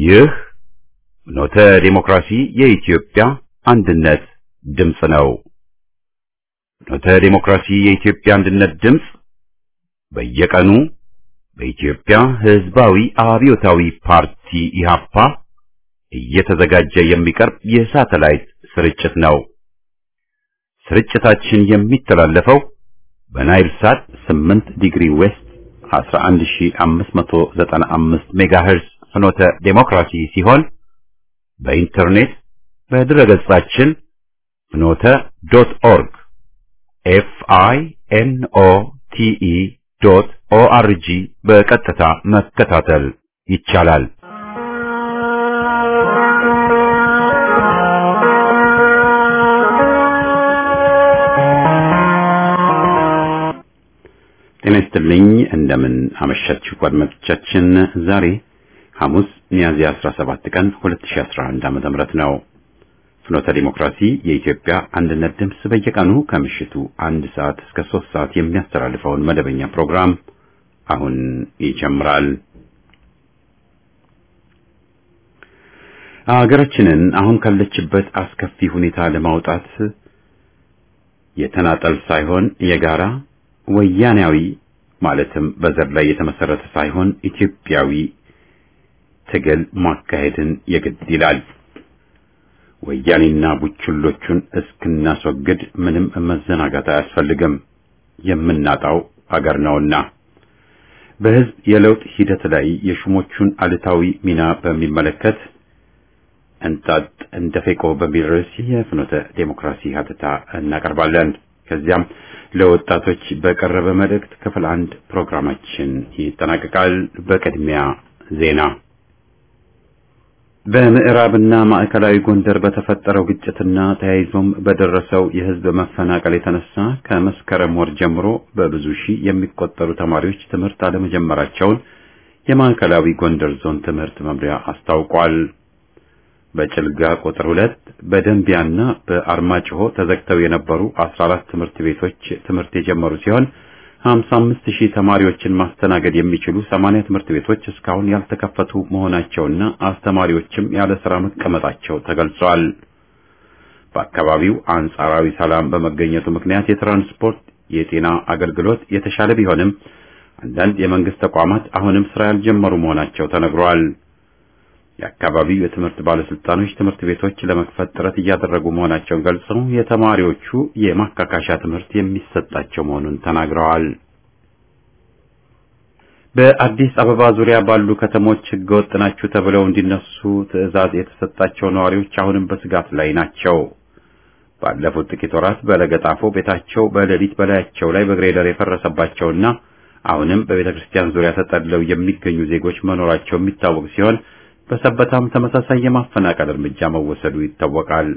ይህ ኖተ ዲሞክራሲ የኢትዮጵያ አንድነት ድምፅ ነው። ኖተ ዲሞክራሲ የኢትዮጵያ አንድነት ድምፅ በየቀኑ በኢትዮጵያ ሕዝባዊ አብዮታዊ ፓርቲ ኢህአፓ እየተዘጋጀ የሚቀርብ የሳተላይት ስርጭት ነው። ስርጭታችን የሚተላለፈው በናይል ሳት 8 ዲግሪ ዌስት 11595 ሜጋሄርዝ ፍኖተ ዴሞክራሲ ሲሆን በኢንተርኔት በድረገጻችን ፍኖተ ዶት ኦርግ ኤፍ አይ ኤን ኦ ቲ ኢ ዶት ኦ አር ጂ በቀጥታ መከታተል ይቻላል። ጤና ይስጥልኝ። እንደምን አመሻችሁ አድማጮቻችን። ዛሬ ሐሙስ ሚያዝያ 17 ቀን 2011 ዓ.ም ነው። ፍኖተ ዲሞክራሲ የኢትዮጵያ አንድነት ድምፅ በየቀኑ ከምሽቱ አንድ ሰዓት እስከ ሶስት ሰዓት የሚያስተላልፈውን መደበኛ ፕሮግራም አሁን ይጀምራል። ሀገራችንን አሁን ካለችበት አስከፊ ሁኔታ ለማውጣት የተናጠል ሳይሆን የጋራ ወያኔያዊ ማለትም በዘር ላይ የተመሰረተ ሳይሆን ኢትዮጵያዊ ትግል ማካሄድን የግድ ይላል። ወያኔና ቡችሎቹን እስክናስወግድ ምንም መዘናጋት አያስፈልግም። የምናጣው አገር ነውና በሕዝብ የለውጥ ሂደት ላይ የሹሞቹን አሉታዊ ሚና በሚመለከት እንጣጥ እንደ ፌቆ በሚል ርዕስ የፍኖተ ዴሞክራሲ ሀተታ እናቀርባለን። ከዚያም ለወጣቶች በቀረበ መልእክት ክፍል አንድ ፕሮግራማችን ይጠናቀቃል። በቅድሚያ ዜና። በምዕራብና ማዕከላዊ ጎንደር በተፈጠረው ግጭትና ተያይዞም በደረሰው የሕዝብ መፈናቀል የተነሳ ከመስከረም ወር ጀምሮ በብዙ ሺህ የሚቆጠሩ ተማሪዎች ትምህርት አለመጀመራቸውን የማዕከላዊ ጎንደር ዞን ትምህርት መምሪያ አስታውቋል። በጭልጋ ቁጥር ሁለት በደንቢያና በአርማጭሆ ተዘግተው የነበሩ 14 ትምህርት ቤቶች ትምህርት የጀመሩ ሲሆን 55 ሺህ ተማሪዎችን ማስተናገድ የሚችሉ 80 ትምህርት ቤቶች እስካሁን ያልተከፈቱ መሆናቸውና አስተማሪዎችም ያለ ስራ መቀመጣቸው ተገልጿል። በአካባቢው አንጻራዊ ሰላም በመገኘቱ ምክንያት የትራንስፖርት፣ የጤና አገልግሎት የተሻለ ቢሆንም አንዳንድ የመንግስት ተቋማት አሁንም ስራ ያልጀመሩ መሆናቸው ተነግሯል። የአካባቢው የትምህርት ባለስልጣኖች ትምህርት ቤቶች ለመክፈት ጥረት እያደረጉ መሆናቸውን ገልጸው የተማሪዎቹ የማካካሻ ትምህርት የሚሰጣቸው መሆኑን ተናግረዋል። በአዲስ አበባ ዙሪያ ባሉ ከተሞች ህገወጥ ናችሁ ተብለው እንዲነሱ ትዕዛዝ የተሰጣቸው ነዋሪዎች አሁንም በስጋት ላይ ናቸው። ባለፉት ጥቂት ወራት በለገጣፎ ቤታቸው በሌሊት በላያቸው ላይ በግሬደር የፈረሰባቸውና አሁንም በቤተ ክርስቲያን ዙሪያ ተጠልለው የሚገኙ ዜጎች መኖራቸው የሚታወቅ ሲሆን በሰበታም ተመሳሳይ የማፈናቀል እርምጃ መወሰዱ ይታወቃል።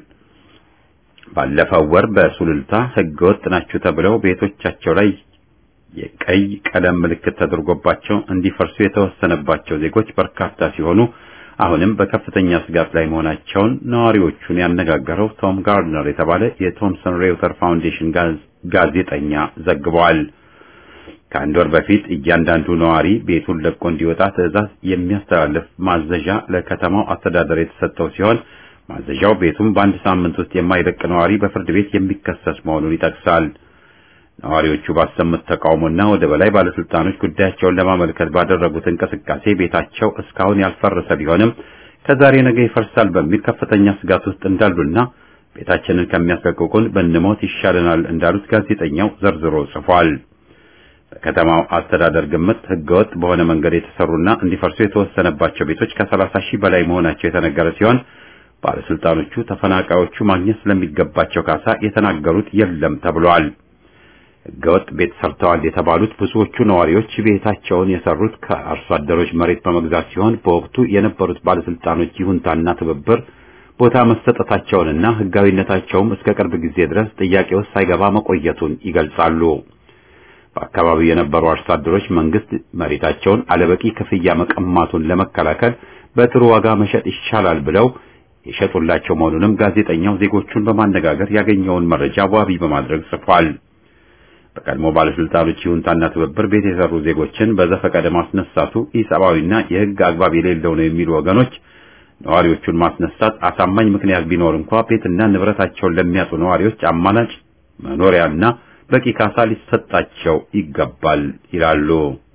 ባለፈው ወር በሱሉልታ ህገወጥ ናችሁ ተብለው ቤቶቻቸው ላይ የቀይ ቀለም ምልክት ተደርጎባቸው እንዲፈርሱ የተወሰነባቸው ዜጎች በርካታ ሲሆኑ አሁንም በከፍተኛ ስጋት ላይ መሆናቸውን ነዋሪዎቹን ያነጋገረው ቶም ጋርድነር የተባለ የቶምሰን ሬውተር ፋውንዴሽን ጋዜጠኛ ዘግበዋል። ከአንድ ወር በፊት እያንዳንዱ ነዋሪ ቤቱን ለቆ እንዲወጣ ትዕዛዝ የሚያስተላልፍ ማዘዣ ለከተማው አስተዳደር የተሰጠው ሲሆን ማዘዣው ቤቱን በአንድ ሳምንት ውስጥ የማይለቅ ነዋሪ በፍርድ ቤት የሚከሰስ መሆኑን ይጠቅሳል። ነዋሪዎቹ ባሰሙት ተቃውሞና ወደ በላይ ባለስልጣኖች ጉዳያቸውን ለማመልከት ባደረጉት እንቅስቃሴ ቤታቸው እስካሁን ያልፈረሰ ቢሆንም ከዛሬ ነገ ይፈርሳል በሚል ከፍተኛ ስጋት ውስጥ እንዳሉና ቤታችንን ከሚያስለቅቁን ብንሞት ይሻለናል እንዳሉት ጋዜጠኛው ዘርዝሮ ጽፏል። በከተማው አስተዳደር ግምት ህገወጥ በሆነ መንገድ የተሰሩና እንዲፈርሱ የተወሰነባቸው ቤቶች ከሰላሳ ሺህ በላይ መሆናቸው የተነገረ ሲሆን ባለስልጣኖቹ ተፈናቃዮቹ ማግኘት ስለሚገባቸው ካሳ የተናገሩት የለም ተብሏል። ህገወጥ ቤት ሰርተዋል የተባሉት ብዙዎቹ ነዋሪዎች ቤታቸውን የሰሩት ከአርሶ አደሮች መሬት በመግዛት ሲሆን በወቅቱ የነበሩት ባለስልጣኖች ይሁንታና ትብብር ቦታ መሰጠታቸውንና ህጋዊነታቸውም እስከ ቅርብ ጊዜ ድረስ ጥያቄ ውስጥ ሳይገባ መቆየቱን ይገልጻሉ። በአካባቢው የነበሩ አርሶ አደሮች መንግስት መሬታቸውን አለበቂ ክፍያ መቀማቱን ለመከላከል በጥሩ ዋጋ መሸጥ ይቻላል ብለው የሸጡላቸው መሆኑንም ጋዜጠኛው ዜጎቹን በማነጋገር ያገኘውን መረጃ ዋቢ በማድረግ ጽፏል። በቀድሞ ባለስልጣኖች ይሁንታና ትብብር ቤት የሰሩ ዜጎችን በዘፈቀደ ማስነሳቱ ኢሰብአዊና የህግ አግባብ የሌለው ነው የሚሉ ወገኖች ነዋሪዎቹን ማስነሳት አሳማኝ ምክንያት ቢኖር እንኳ ቤትና ንብረታቸውን ለሚያጡ ነዋሪዎች አማላጭ መኖሪያና በቂ ካሳ ሊሰጣቸው ይገባል ይላሉ።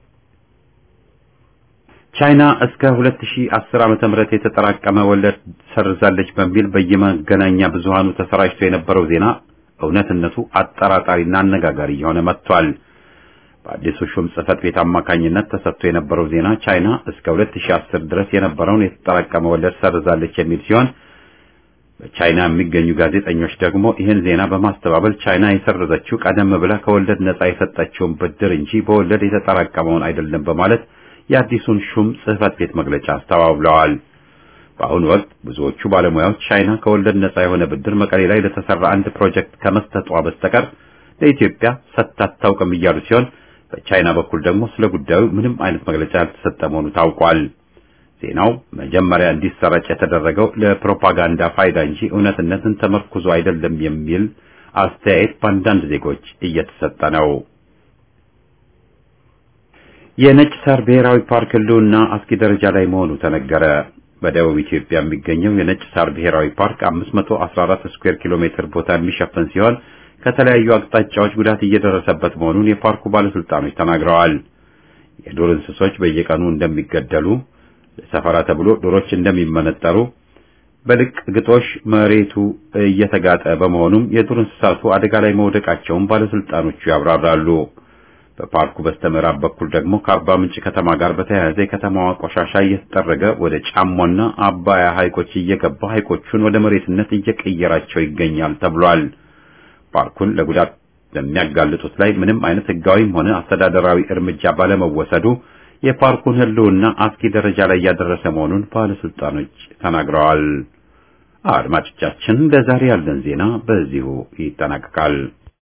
ቻይና እስከ 2010 ዓመተ ምህረት የተጠራቀመ ወለድ ሰርዛለች በሚል በየመገናኛ ብዙሃኑ ተሰራጭቶ የነበረው ዜና እውነትነቱ አጠራጣሪና አነጋጋሪ እየሆነ መጥቷል። በአዲሱ ሹም ጽህፈት ቤት አማካኝነት ተሰጥቶ የነበረው ዜና ቻይና እስከ 2010 ድረስ የነበረውን የተጠራቀመ ወለድ ሰርዛለች የሚል ሲሆን በቻይና የሚገኙ ጋዜጠኞች ደግሞ ይህን ዜና በማስተባበል ቻይና የሰረዘችው ቀደም ብላ ከወለድ ነጻ የሰጠችውን ብድር እንጂ በወለድ የተጠራቀመውን አይደለም በማለት የአዲሱን ሹም ጽህፈት ቤት መግለጫ አስተባብለዋል። በአሁኑ ወቅት ብዙዎቹ ባለሙያዎች ቻይና ከወለድ ነጻ የሆነ ብድር መቀሌ ላይ ለተሰራ አንድ ፕሮጀክት ከመስጠቷ በስተቀር ለኢትዮጵያ ሰጥታ አታውቅም እያሉ ሲሆን በቻይና በኩል ደግሞ ስለ ጉዳዩ ምንም አይነት መግለጫ ያልተሰጠ መሆኑ ታውቋል። ዜናው መጀመሪያ እንዲሰራጭ የተደረገው ለፕሮፓጋንዳ ፋይዳ እንጂ እውነትነትን ተመርኩዞ አይደለም የሚል አስተያየት በአንዳንድ ዜጎች እየተሰጠ ነው። የነጭ ሳር ብሔራዊ ፓርክ ሕልውና አስጊ ደረጃ ላይ መሆኑ ተነገረ። በደቡብ ኢትዮጵያ የሚገኘው የነጭ ሳር ብሔራዊ ፓርክ 514 ስኩዌር ኪሎ ሜትር ቦታ የሚሸፍን ሲሆን ከተለያዩ አቅጣጫዎች ጉዳት እየደረሰበት መሆኑን የፓርኩ ባለስልጣኖች ተናግረዋል። የዱር እንስሶች በየቀኑ እንደሚገደሉ፣ ለሰፈራ ተብሎ ዶሮች እንደሚመነጠሩ፣ በልቅ ግጦሽ መሬቱ እየተጋጠ በመሆኑም የዱር እንስሳቱ አደጋ ላይ መውደቃቸውን ባለስልጣኖቹ ያብራራሉ። በፓርኩ በስተምዕራብ በኩል ደግሞ ከአርባ ምንጭ ከተማ ጋር በተያያዘ የከተማዋ ቆሻሻ እየተጠረገ ወደ ጫሞና አባያ ሐይቆች እየገባ ሐይቆቹን ወደ መሬትነት እየቀየራቸው ይገኛል ተብሏል። ፓርኩን ለጉዳት በሚያጋልጡት ላይ ምንም አይነት ሕጋዊም ሆነ አስተዳደራዊ እርምጃ ባለመወሰዱ የፓርኩን ሕልውና አስጊ ደረጃ ላይ እያደረሰ መሆኑን ባለስልጣኖች ተናግረዋል። አድማጮቻችን፣ ለዛሬ ያለን ዜና በዚሁ ይጠናቀቃል።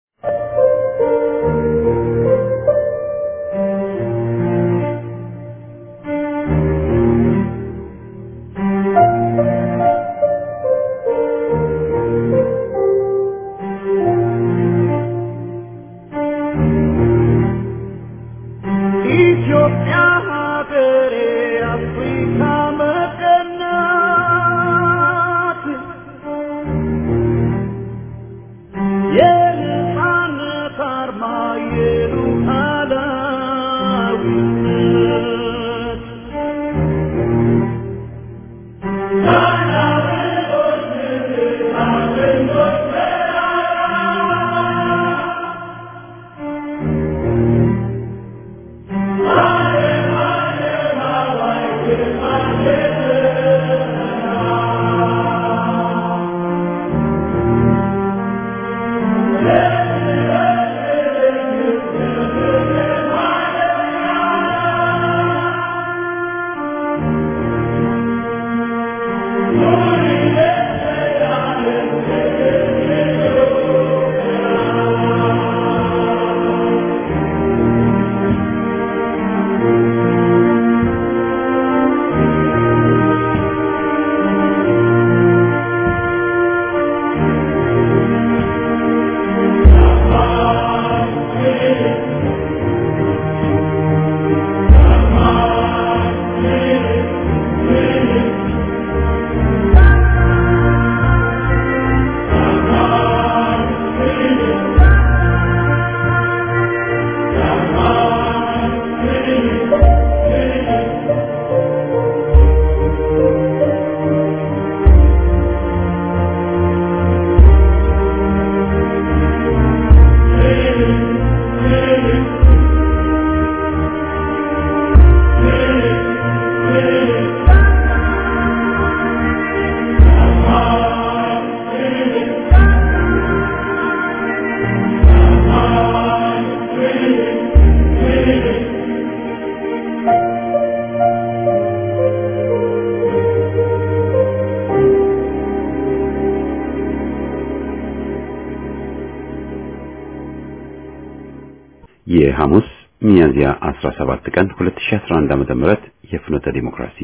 የሐሙስ ሚያዝያ 17 ቀን 2011 ዓመተ ምህረት የፍኖተ ዲሞክራሲ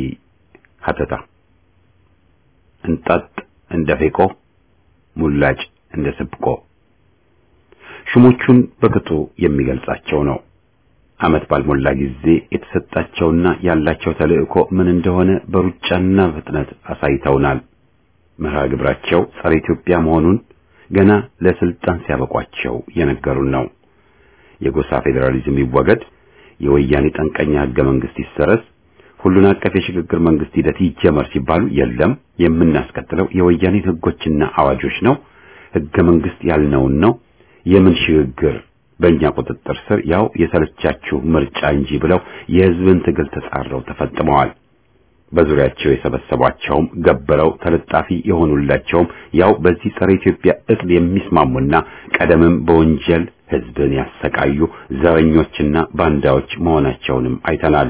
ሀተታ እንጣጥ እንደ ፌቆ ሙላጭ እንደ ስብቆ ሹሞቹን በቅጡ የሚገልጻቸው ነው። ዓመት ባልሞላ ጊዜ የተሰጣቸውና ያላቸው ተልእኮ ምን እንደሆነ በሩጫና ፍጥነት አሳይተውናል። መርሃ ግብራቸው ጸረ ኢትዮጵያ መሆኑን ገና ለስልጣን ሲያበቋቸው የነገሩን ነው። የጎሳ ፌዴራሊዝም ይወገድ፣ የወያኔ ጠንቀኛ ህገ መንግስት ይሰረዝ፣ ሁሉን አቀፍ የሽግግር መንግስት ሂደት ይጀመር ሲባሉ የለም የምናስቀጥለው የወያኔ ህጎችና አዋጆች ነው፣ ህገ መንግስት ያልነውን ነው፣ የምን ሽግግር በእኛ ቁጥጥር ስር ያው የሰለቻችሁ ምርጫ እንጂ ብለው የህዝብን ትግል ተጻረው ተፈጥመዋል። በዙሪያቸው የሰበሰቧቸውም ገበረው ተለጣፊ የሆኑላቸውም ያው በዚህ ጸረ ኢትዮጵያ እቅድ የሚስማሙና ቀደምም በወንጀል ህዝብን ያሰቃዩ ዘረኞችና ባንዳዎች መሆናቸውንም አይተናል።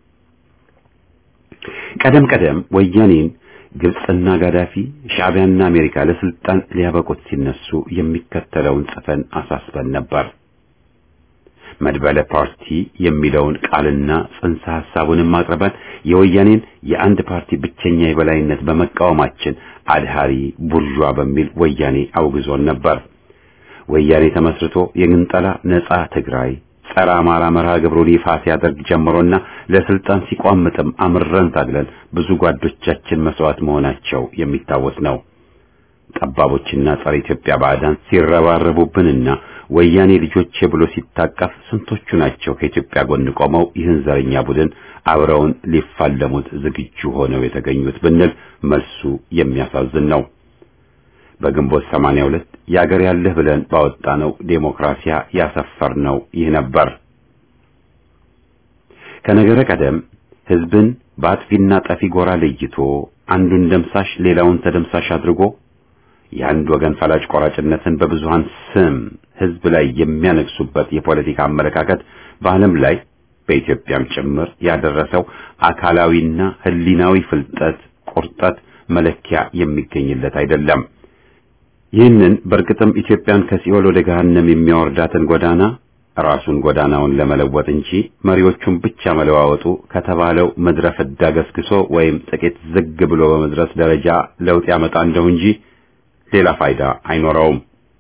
ቀደም ቀደም ወያኔን ግብጽና ጋዳፊ ሻዕቢያና አሜሪካ ለስልጣን ሊያበቁት ሲነሱ የሚከተለውን ጽፈን አሳስበን ነበር። መድበለ ፓርቲ የሚለውን ቃልና ጽንሰ ሐሳቡንም አቅርበን የወያኔን የአንድ ፓርቲ ብቸኛ የበላይነት በመቃወማችን አድሃሪ ቡርዣ በሚል ወያኔ አውግዞን ነበር። ወያኔ ተመስርቶ የግንጠላ ነጻ ትግራይ ጸረ አማራ መርሃ ግብሩን ይፋ ሲያደርግ ጀምሮና ለስልጣን ሲቋምጥም አምረን ታግለን ብዙ ጓዶቻችን መስዋዕት መሆናቸው የሚታወስ ነው። ጠባቦችና ጸረ ኢትዮጵያ ባዕዳን ሲረባረቡብንና ወያኔ ልጆቼ ብሎ ሲታቀፍ ስንቶቹ ናቸው ከኢትዮጵያ ጎን ቆመው ይህን ዘረኛ ቡድን አብረውን ሊፋለሙት ዝግጁ ሆነው የተገኙት ብንል መልሱ የሚያሳዝን ነው። በግንቦት 82 ያገር ያለህ ብለን ባወጣነው ዴሞክራሲያ ያሰፈርነው ይህ ነበር። ከነገረ ቀደም ህዝብን በአጥፊና ጠፊ ጎራ ለይቶ አንዱን ደምሳሽ ሌላውን ተደምሳሽ አድርጎ የአንድ ወገን ፈላጭ ቆራጭነትን በብዙሃን ስም ህዝብ ላይ የሚያነግሱበት የፖለቲካ አመለካከት በዓለም ላይ በኢትዮጵያም ጭምር ያደረሰው አካላዊና ህሊናዊ ፍልጠት፣ ቁርጠት መለኪያ የሚገኝለት አይደለም። ይህንን በእርግጥም ኢትዮጵያን ከሲኦል ወደ ገሃነም የሚያወርዳትን ጎዳና ራሱን ጎዳናውን ለመለወጥ እንጂ መሪዎቹን ብቻ መለዋወጡ ከተባለው ምድረ ፍዳ ገስግሶ ወይም ጥቂት ዝግ ብሎ በመድረስ ደረጃ ለውጥ ያመጣ እንደው እንጂ ሌላ ፋይዳ አይኖረውም።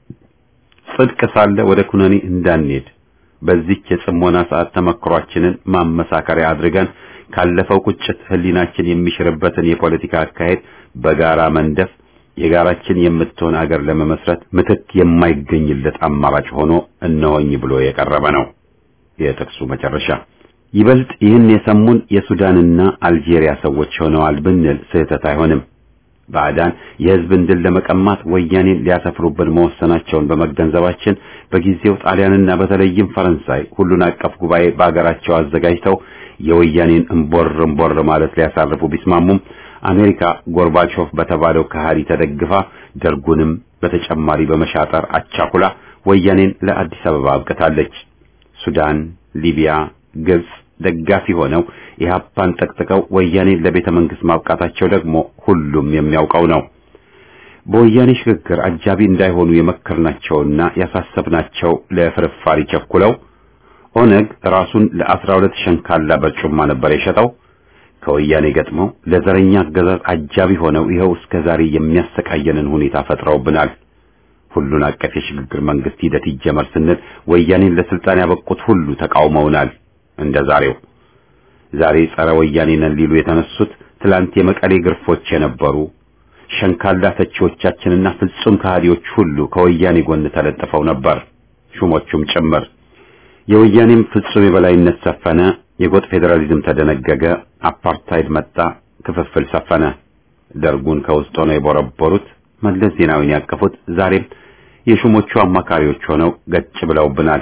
ጽድቅ ሳለ ወደ ኩነኔ እንዳንሄድ በዚህች የጽሞና ሰዓት ተመክሯችንን ማመሳከሪያ አድርገን ካለፈው ቁጭት ህሊናችን የሚሽርበትን የፖለቲካ አካሄድ በጋራ መንደፍ የጋራችን የምትሆን አገር ለመመስረት ምትክ የማይገኝለት አማራጭ ሆኖ እነሆኝ ብሎ የቀረበ ነው። የጥቅሱ መጨረሻ ይበልጥ ይህን የሰሙን የሱዳንና አልጄሪያ ሰዎች ሆነዋል ብንል ስህተት አይሆንም። ባዕዳን የህዝብን ድል ለመቀማት ወያኔን ሊያሰፍሩብን መወሰናቸውን በመገንዘባችን በጊዜው ጣሊያንና በተለይም ፈረንሳይ ሁሉን አቀፍ ጉባኤ በአገራቸው አዘጋጅተው የወያኔን እምቦር እምቦር ማለት ሊያሳርፉ ቢስማሙም አሜሪካ ጎርባቾቭ በተባለው ከሃዲ ተደግፋ ደርጉንም በተጨማሪ በመሻጠር አቻኩላ ወያኔን ለአዲስ አበባ አብቅታለች። ሱዳን፣ ሊቢያ፣ ግብጽ ደጋፊ ሆነው ኢህአፓን ጠቅጥቀው ወያኔን ለቤተ መንግስት ማብቃታቸው ደግሞ ሁሉም የሚያውቀው ነው። በወያኔ ሽግግር አጃቢ እንዳይሆኑ የመከርናቸውና ያሳሰብናቸው ለፍርፋሪ ቸኩለው ኦነግ ራሱን ለአስራ ሁለት ሸንካላ በርጩማ ነበር የሸጠው። ከወያኔ ገጥመው ለዘረኛ አገዛዝ አጃቢ ሆነው ይኸው እስከ ዛሬ የሚያሰቃየንን ሁኔታ ፈጥረውብናል። ሁሉን አቀፍ የሽግግር መንግስት ሂደት ይጀመር ስንል ወያኔን ለስልጣን ያበቁት ሁሉ ተቃውመውናል። እንደ ዛሬው ዛሬ ጸረ ወያኔ ነን ሊሉ የተነሱት ትላንት የመቀሌ ግርፎች የነበሩ ሸንካላ ተቺዎቻችንና ፍጹም ከሃዲዎች ሁሉ ከወያኔ ጎን ተለጥፈው ነበር፣ ሹሞቹም ጭምር። የወያኔም ፍጹም የበላይነት ሰፈነ። የጎጥ ፌዴራሊዝም ተደነገገ። አፓርታይድ መጣ። ክፍፍል ሰፈነ። ደርጉን ከውስጥ ሆነው የቦረቦሩት መለስ ዜናዊን ያቀፉት ዛሬም የሹሞቹ አማካሪዎች ሆነው ገጭ ብለውብናል።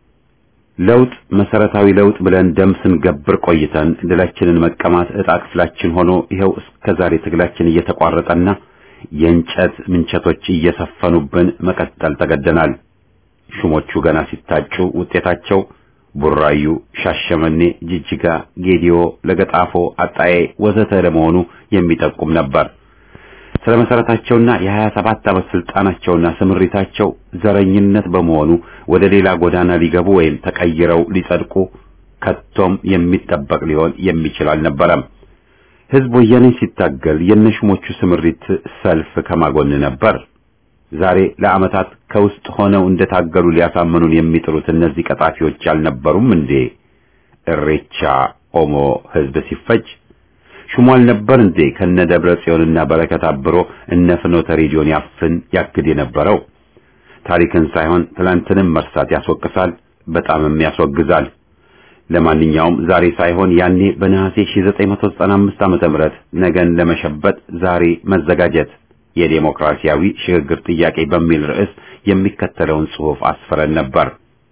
ለውጥ መሰረታዊ ለውጥ ብለን ደም ስንገብር ቆይተን ድላችንን መቀማት ዕጣ ክፍላችን ሆኖ ይኸው እስከ ዛሬ ትግላችን እየተቋረጠና የእንጨት ምንቸቶች እየሰፈኑብን መቀጠል ተገደናል። ሹሞቹ ገና ሲታጩ ውጤታቸው ቡራዩ፣ ሻሸመኔ፣ ጅጅጋ፣ ጌዲዮ፣ ለገጣፎ፣ አጣዬ ወዘተ ለመሆኑ የሚጠቁም ነበር። ስለ መሰረታቸውና የሀያ ሰባት ዓመት ስልጣናቸውና ስምሪታቸው ዘረኝነት በመሆኑ ወደ ሌላ ጎዳና ሊገቡ ወይም ተቀይረው ሊጸድቁ ከቶም የሚጠበቅ ሊሆን የሚችል አልነበረም። ህዝብ ወያኔን ሲታገል የነሹሞቹ ስምሪት ሰልፍ ከማጎን ነበር። ዛሬ ለዓመታት ከውስጥ ሆነው እንደታገሉ ሊያሳምኑን የሚጥሩት እነዚህ ቀጣፊዎች አልነበሩም እንዴ? እሬቻ ኦሞ ህዝብ ሲፈጅ ሹሟል ነበር እንዴ ከነ ደብረ ጽዮንና በረከት አብሮ እነ ፍኖተ ሬዲዮን ያፍን ያግድ የነበረው? ታሪክን ሳይሆን ትላንትንም መርሳት ያስወቅሳል፣ በጣምም ያስወግዛል። ለማንኛውም ዛሬ ሳይሆን ያኔ በነሐሴ 1995 ዓመተ ምህረት ነገን ለመሸበጥ ዛሬ መዘጋጀት የዴሞክራሲያዊ ሽግግር ጥያቄ በሚል ርዕስ የሚከተለውን ጽሑፍ አስፈረን ነበር።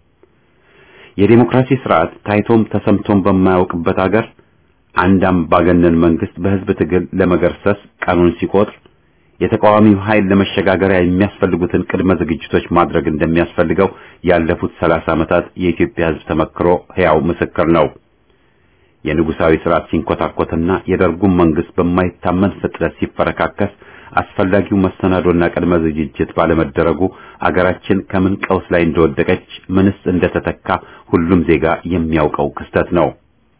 የዴሞክራሲ ስርዓት ታይቶም ተሰምቶም በማያውቅበት አገር አንድ አምባገነን መንግስት በህዝብ ትግል ለመገርሰስ ቀኑን ሲቆጥር የተቃዋሚው ኃይል ለመሸጋገሪያ የሚያስፈልጉትን ቅድመ ዝግጅቶች ማድረግ እንደሚያስፈልገው ያለፉት ሰላሳ ዓመታት የኢትዮጵያ ህዝብ ተመክሮ ሕያው ምስክር ነው። የንጉሳዊ ስርዓት ሲንኮታኮትና የደርጉም መንግስት በማይታመን ፍጥነት ሲፈረካከስ አስፈላጊው መሰናዶና ቅድመ ዝግጅት ባለመደረጉ አገራችን ከምን ቀውስ ላይ እንደወደቀች ምንስ እንደተተካ ሁሉም ዜጋ የሚያውቀው ክስተት ነው።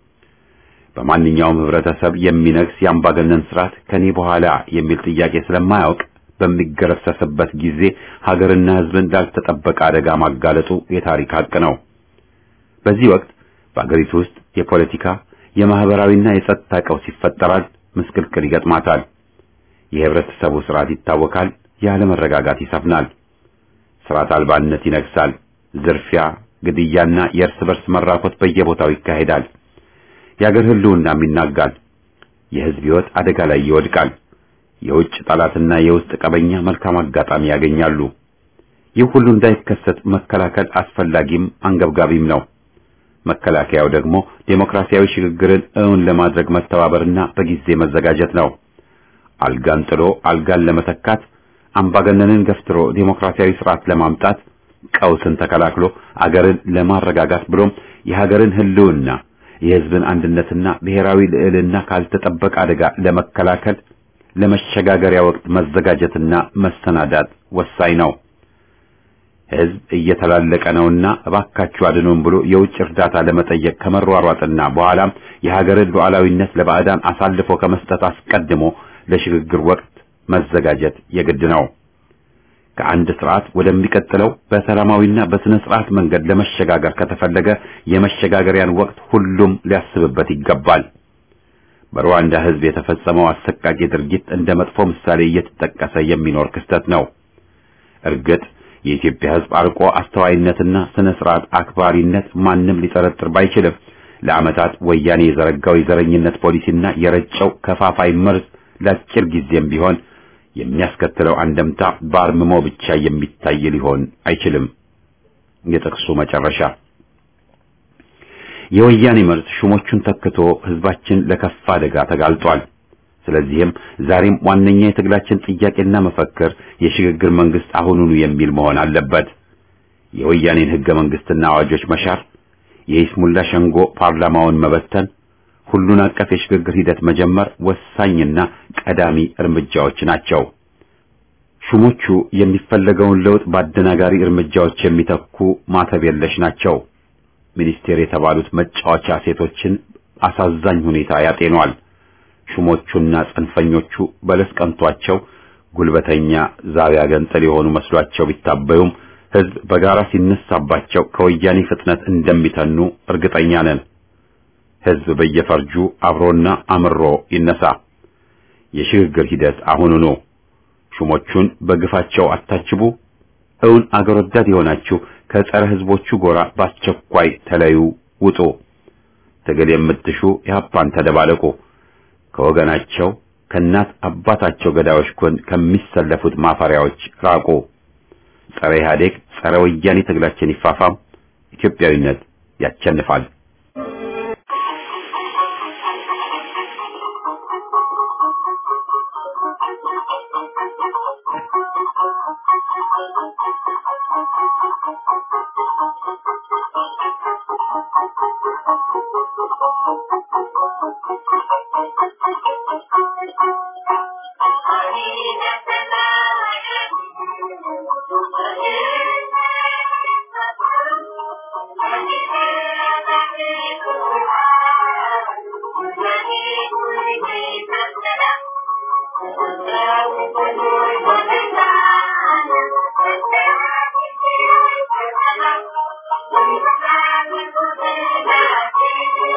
በማንኛውም ህብረተሰብ የሚነግስ የአምባገነን ስርዓት ከኔ በኋላ የሚል ጥያቄ ስለማያውቅ በሚገረሰስበት ጊዜ ሀገርና ህዝብን ላልተጠበቀ አደጋ ማጋለጡ የታሪክ ሀቅ ነው። በዚህ ወቅት በአገሪቱ ውስጥ የፖለቲካ የማህበራዊና የጸጥታ ቀውስ ይፈጠራል፣ ምስቅልቅል ይገጥማታል። የህብረተሰቡ ስርዓት ይታወካል፣ ያለመረጋጋት ይሰፍናል፣ ስርዓት አልባነት ይነግሳል፣ ዝርፊያ፣ ግድያና የእርስ በርስ መራኮት በየቦታው ይካሄዳል። የአገር ህልውናም ይናጋል። የህዝብ ህይወት አደጋ ላይ ይወድቃል። የውጭ ጠላትና የውስጥ ቀበኛ መልካም አጋጣሚ ያገኛሉ። ይህ ሁሉ እንዳይከሰት መከላከል አስፈላጊም አንገብጋቢም ነው። መከላከያው ደግሞ ዴሞክራሲያዊ ሽግግርን እውን ለማድረግ መተባበርና በጊዜ መዘጋጀት ነው። አልጋን ጥሎ አልጋን ለመተካት፣ አምባገነንን ገፍትሮ ዴሞክራሲያዊ ስርዓት ለማምጣት፣ ቀውስን ተከላክሎ አገርን ለማረጋጋት ብሎም የሀገርን ህልውና የህዝብን አንድነትና ብሔራዊ ልዕልና ካልተጠበቀ አደጋ ለመከላከል ለመሸጋገሪያ ወቅት መዘጋጀትና መሰናዳት ወሳኝ ነው። ህዝብ እየተላለቀ ነውና እባካችሁ አድኑን ብሎ የውጭ እርዳታ ለመጠየቅ ከመሯሯጥና በኋላም የሀገርን ሉዓላዊነት ለባዕዳን አሳልፎ ከመስጠት አስቀድሞ ለሽግግር ወቅት መዘጋጀት የግድ ነው። ከአንድ ስርዓት ወደሚቀጥለው በሰላማዊና በስነ ስርዓት መንገድ ለመሸጋገር ከተፈለገ የመሸጋገሪያን ወቅት ሁሉም ሊያስብበት ይገባል። በሩዋንዳ ህዝብ የተፈጸመው አሰቃቂ ድርጊት እንደ መጥፎ ምሳሌ እየተጠቀሰ የሚኖር ክስተት ነው። እርግጥ የኢትዮጵያ ህዝብ አርቆ አስተዋይነትና ስነ ስርዓት አክባሪነት ማንም ሊጠረጥር ባይችልም ለዓመታት ወያኔ የዘረጋው የዘረኝነት ፖሊሲና የረጨው ከፋፋይ መርዝ ለአጭር ጊዜም ቢሆን የሚያስከትለው አንደምታ በአርምሞ ብቻ የሚታይ ሊሆን አይችልም። የጥቅሱ መጨረሻ የወያኔ መርዝ ሹሞቹን ተክቶ ህዝባችን ለከፋ አደጋ ተጋልጧል። ስለዚህም ዛሬም ዋነኛ የትግላችን ጥያቄና መፈክር የሽግግር መንግስት አሁኑኑ የሚል መሆን አለበት። የወያኔን ህገ መንግስትና አዋጆች መሻር፣ የይስሙላ ሸንጎ ፓርላማውን መበተን፣ ሁሉን አቀፍ የሽግግር ሂደት መጀመር ወሳኝና ቀዳሚ እርምጃዎች ናቸው። ሹሞቹ የሚፈለገውን ለውጥ በአደናጋሪ እርምጃዎች የሚተኩ ማተብ የለሽ ናቸው። ሚኒስቴር የተባሉት መጫወቻ ሴቶችን አሳዛኝ ሁኔታ ያጤኗል። ሹሞቹና ጽንፈኞቹ በለስ ቀንቷቸው ጉልበተኛ ዛቢያ ገንጥል የሆኑ መስሏቸው ቢታበዩም ህዝብ በጋራ ሲነሳባቸው ከወያኔ ፍጥነት እንደሚተኑ እርግጠኛ ነን። ህዝብ በየፈርጁ አብሮና አምሮ ይነሳ። የሽግግር ሂደት አሁኑኑ። ሹሞቹን በግፋቸው አታችቡ። እውን አገር ወዳድ የሆናችሁ ከጸረ ህዝቦቹ ጎራ በአስቸኳይ ተለዩ፣ ውጡ። ትግል የምትሹ ኢህአፓን ተደባለቁ። ከወገናቸው ከእናት አባታቸው ገዳዮች ጎን ከሚሰለፉት ማፈሪያዎች ራቁ። ጸረ ኢህአዴግ ጸረ ወያኔ ትግላችን ይፋፋም። ኢትዮጵያዊነት ያቸንፋል። Thank you.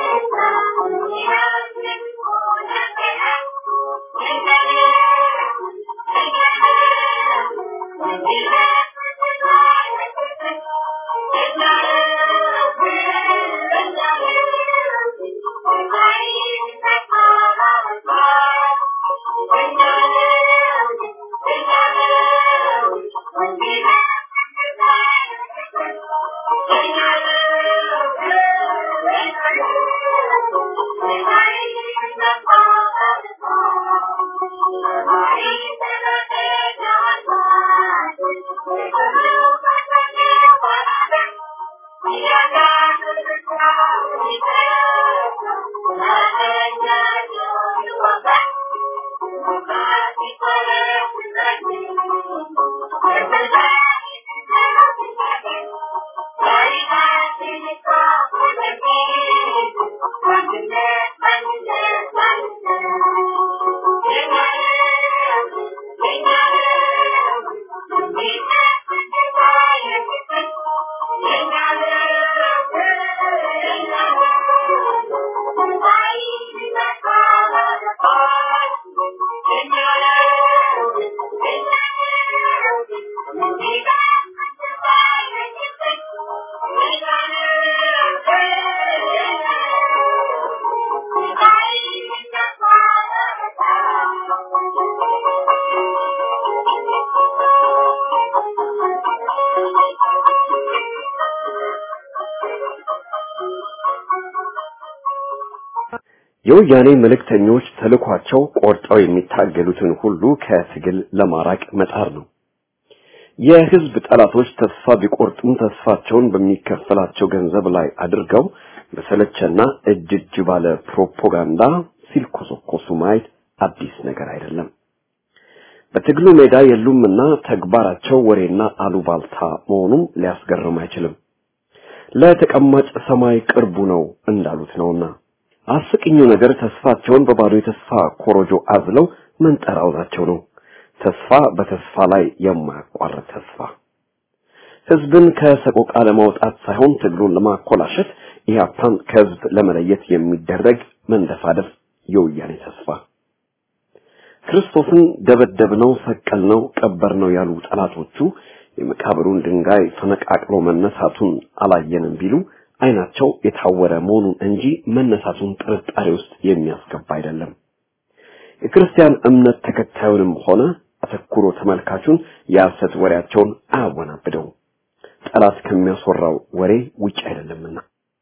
የወያኔ መልእክተኞች ተልኳቸው ቆርጠው የሚታገሉትን ሁሉ ከትግል ለማራቅ መጣር ነው። የህዝብ ጠላቶች ተስፋ ቢቆርጡም ተስፋቸውን በሚከፈላቸው ገንዘብ ላይ አድርገው በሰለቸና እጅ እጅ ባለ ፕሮፓጋንዳ ሲልኮሰኮሱ ማየት አዲስ ነገር አይደለም። በትግሉ ሜዳ የሉምና ተግባራቸው ወሬና አሉባልታ መሆኑም ሊያስገርም አይችልም። ለተቀማጭ ሰማይ ቅርቡ ነው እንዳሉት ነውና አስቂኙ ነገር ተስፋቸውን በባዶ የተስፋ ኮሮጆ አዝለው መንጠራውዛቸው ነው። ተስፋ በተስፋ ላይ የማያቋርጥ ተስፋ ህዝብን ከሰቆቃ ለማውጣት ሳይሆን ትግሉን ለማኮላሸት ኢህአፓን ከህዝብ ለመለየት የሚደረግ መንደፋደፍ የወያኔ ተስፋ ክርስቶስን ደበደብነው፣ ሰቀልነው፣ ቀበርነው ያሉ ጠላቶቹ የመቃብሩን ድንጋይ ፈነቃቅሎ መነሳቱን አላየንም ቢሉ አይናቸው የታወረ መሆኑን እንጂ መነሳቱን ጥርጣሬ ውስጥ የሚያስገባ አይደለም። የክርስቲያን እምነት ተከታዩንም ሆነ አተኩሮ ተመልካቹን የሐሰት ወሬያቸውን አያወናብደው። ጠላት ከሚያስወራው ወሬ ውጭ አይደለምና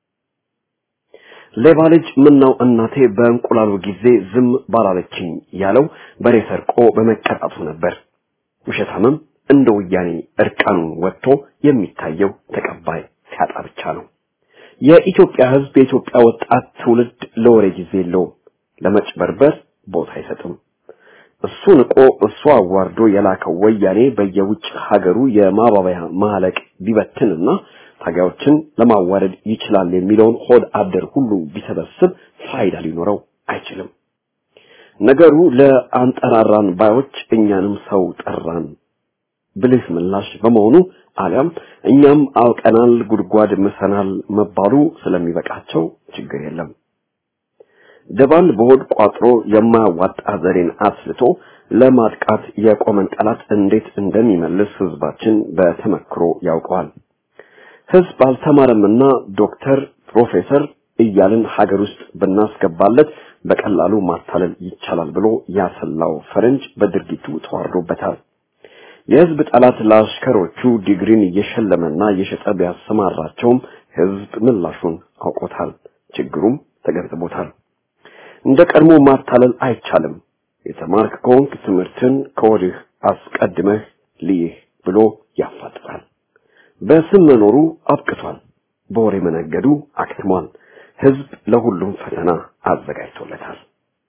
ሌባ ልጅ ምነው እናቴ በእንቁላሉ ጊዜ ዝም ባላለችኝ ያለው በሬ ሰርቆ በመቀጣቱ ነበር። ውሸታምም እንደ ወያኔ እርቃኑን ወጥቶ የሚታየው ተቀባይ ሲያጣ ብቻ ነው። የኢትዮጵያ ሕዝብ የኢትዮጵያ ወጣት ትውልድ ለወሬ ጊዜ የለውም፣ ለመጭበርበር ቦታ አይሰጥም። እሱ ንቆ እሱ አዋርዶ የላከው ወያኔ በየውጭ ሀገሩ የማባበያ ማለቅ ቢበትንና ታጋዮችን ለማዋረድ ይችላል የሚለውን ሆድ አደር ሁሉ ቢሰበስብ ፋይዳ ሊኖረው አይችልም። ነገሩ ለአንጠራራን ባዮች እኛንም ሰው ጠራን ብልህ ምላሽ በመሆኑ አሊያም እኛም አውቀናል ጉድጓድ ምሰናል መባሉ ስለሚበቃቸው ችግር የለም። ደባል በሆድ ቋጥሮ የማያዋጣ ዘዴን አስልቶ ለማጥቃት የቆመን ጠላት እንዴት እንደሚመልስ ህዝባችን በተመክሮ ያውቀዋል። ህዝብ አልተማረምና ዶክተር፣ ፕሮፌሰር እያልን ሀገር ውስጥ ብናስገባለት በቀላሉ ማታለል ይቻላል ብሎ ያሰላው ፈረንጅ በድርጊቱ ተዋርዶበታል። የህዝብ ጠላት ለአሽከሮቹ ዲግሪን እየሸለመና እየሸጠ ቢያሰማራቸውም ህዝብ ምላሹን አውቆታል፣ ችግሩም ተገንዝቦታል። እንደ ቀድሞ ማታለል አይቻልም። የተማርክ ከሆንክ ትምህርትን ከወዲህ አስቀድመህ ልይህ ብሎ ያፋጥጣል። በስም መኖሩ አብቅቷል። በወሬ መነገዱ አክትሟል። ህዝብ ለሁሉም ፈተና አዘጋጅቶለታል።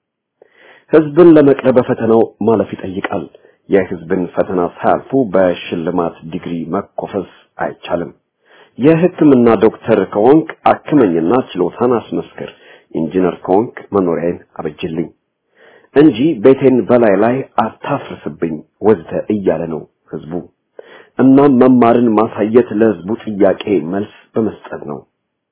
ህዝብን ለመቅረብ በፈተናው ማለፍ ይጠይቃል። የህዝብን ፈተና ሳያልፉ በሽልማት ዲግሪ መኮፈስ አይቻልም። የህክምና ዶክተር ከሆንክ አክመኝና ችሎታን አስመስክር፣ ኢንጂነር ከሆንክ መኖሪያዬን አበጅልኝ እንጂ ቤቴን በላይ ላይ አታፍርስብኝ ወዘተ እያለ ነው ህዝቡ። እናም መማርን ማሳየት ለህዝቡ ጥያቄ መልስ በመስጠት ነው።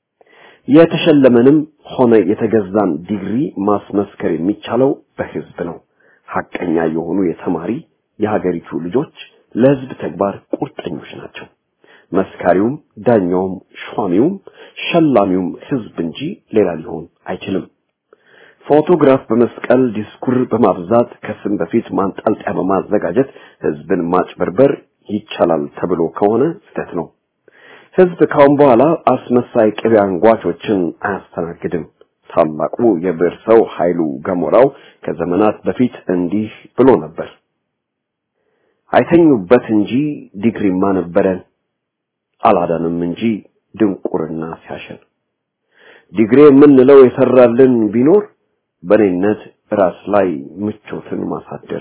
የተሸለመንም ሆነ የተገዛን ዲግሪ ማስመስከር የሚቻለው በህዝብ ነው። ሐቀኛ የሆኑ የተማሪ የሀገሪቱ ልጆች ለህዝብ ተግባር ቁርጠኞች ናቸው። መስካሪውም፣ ዳኛውም፣ ሿሚውም፣ ሸላሚውም ህዝብ እንጂ ሌላ ሊሆን አይችልም። ፎቶግራፍ በመስቀል ዲስኩር በማብዛት ከስም በፊት ማንጠልጠያ በማዘጋጀት ህዝብን ማጭበርበር ይቻላል ተብሎ ከሆነ ስህተት ነው። ህዝብ ካሁን በኋላ አስመሳይ ቅቤ አንጓቾችን አያስተናግድም። ታላቁ የብዕር ሰው ኃይሉ ገሞራው ከዘመናት በፊት እንዲህ ብሎ ነበር። አይተኙበት እንጂ ዲግሪማ ነበረን፣ አላዳንም እንጂ ድንቁርና ሲያሸን ዲግሪ የምንለው የሰራልን ቢኖር በኔነት ራስ ላይ ምቾትን ማሳደር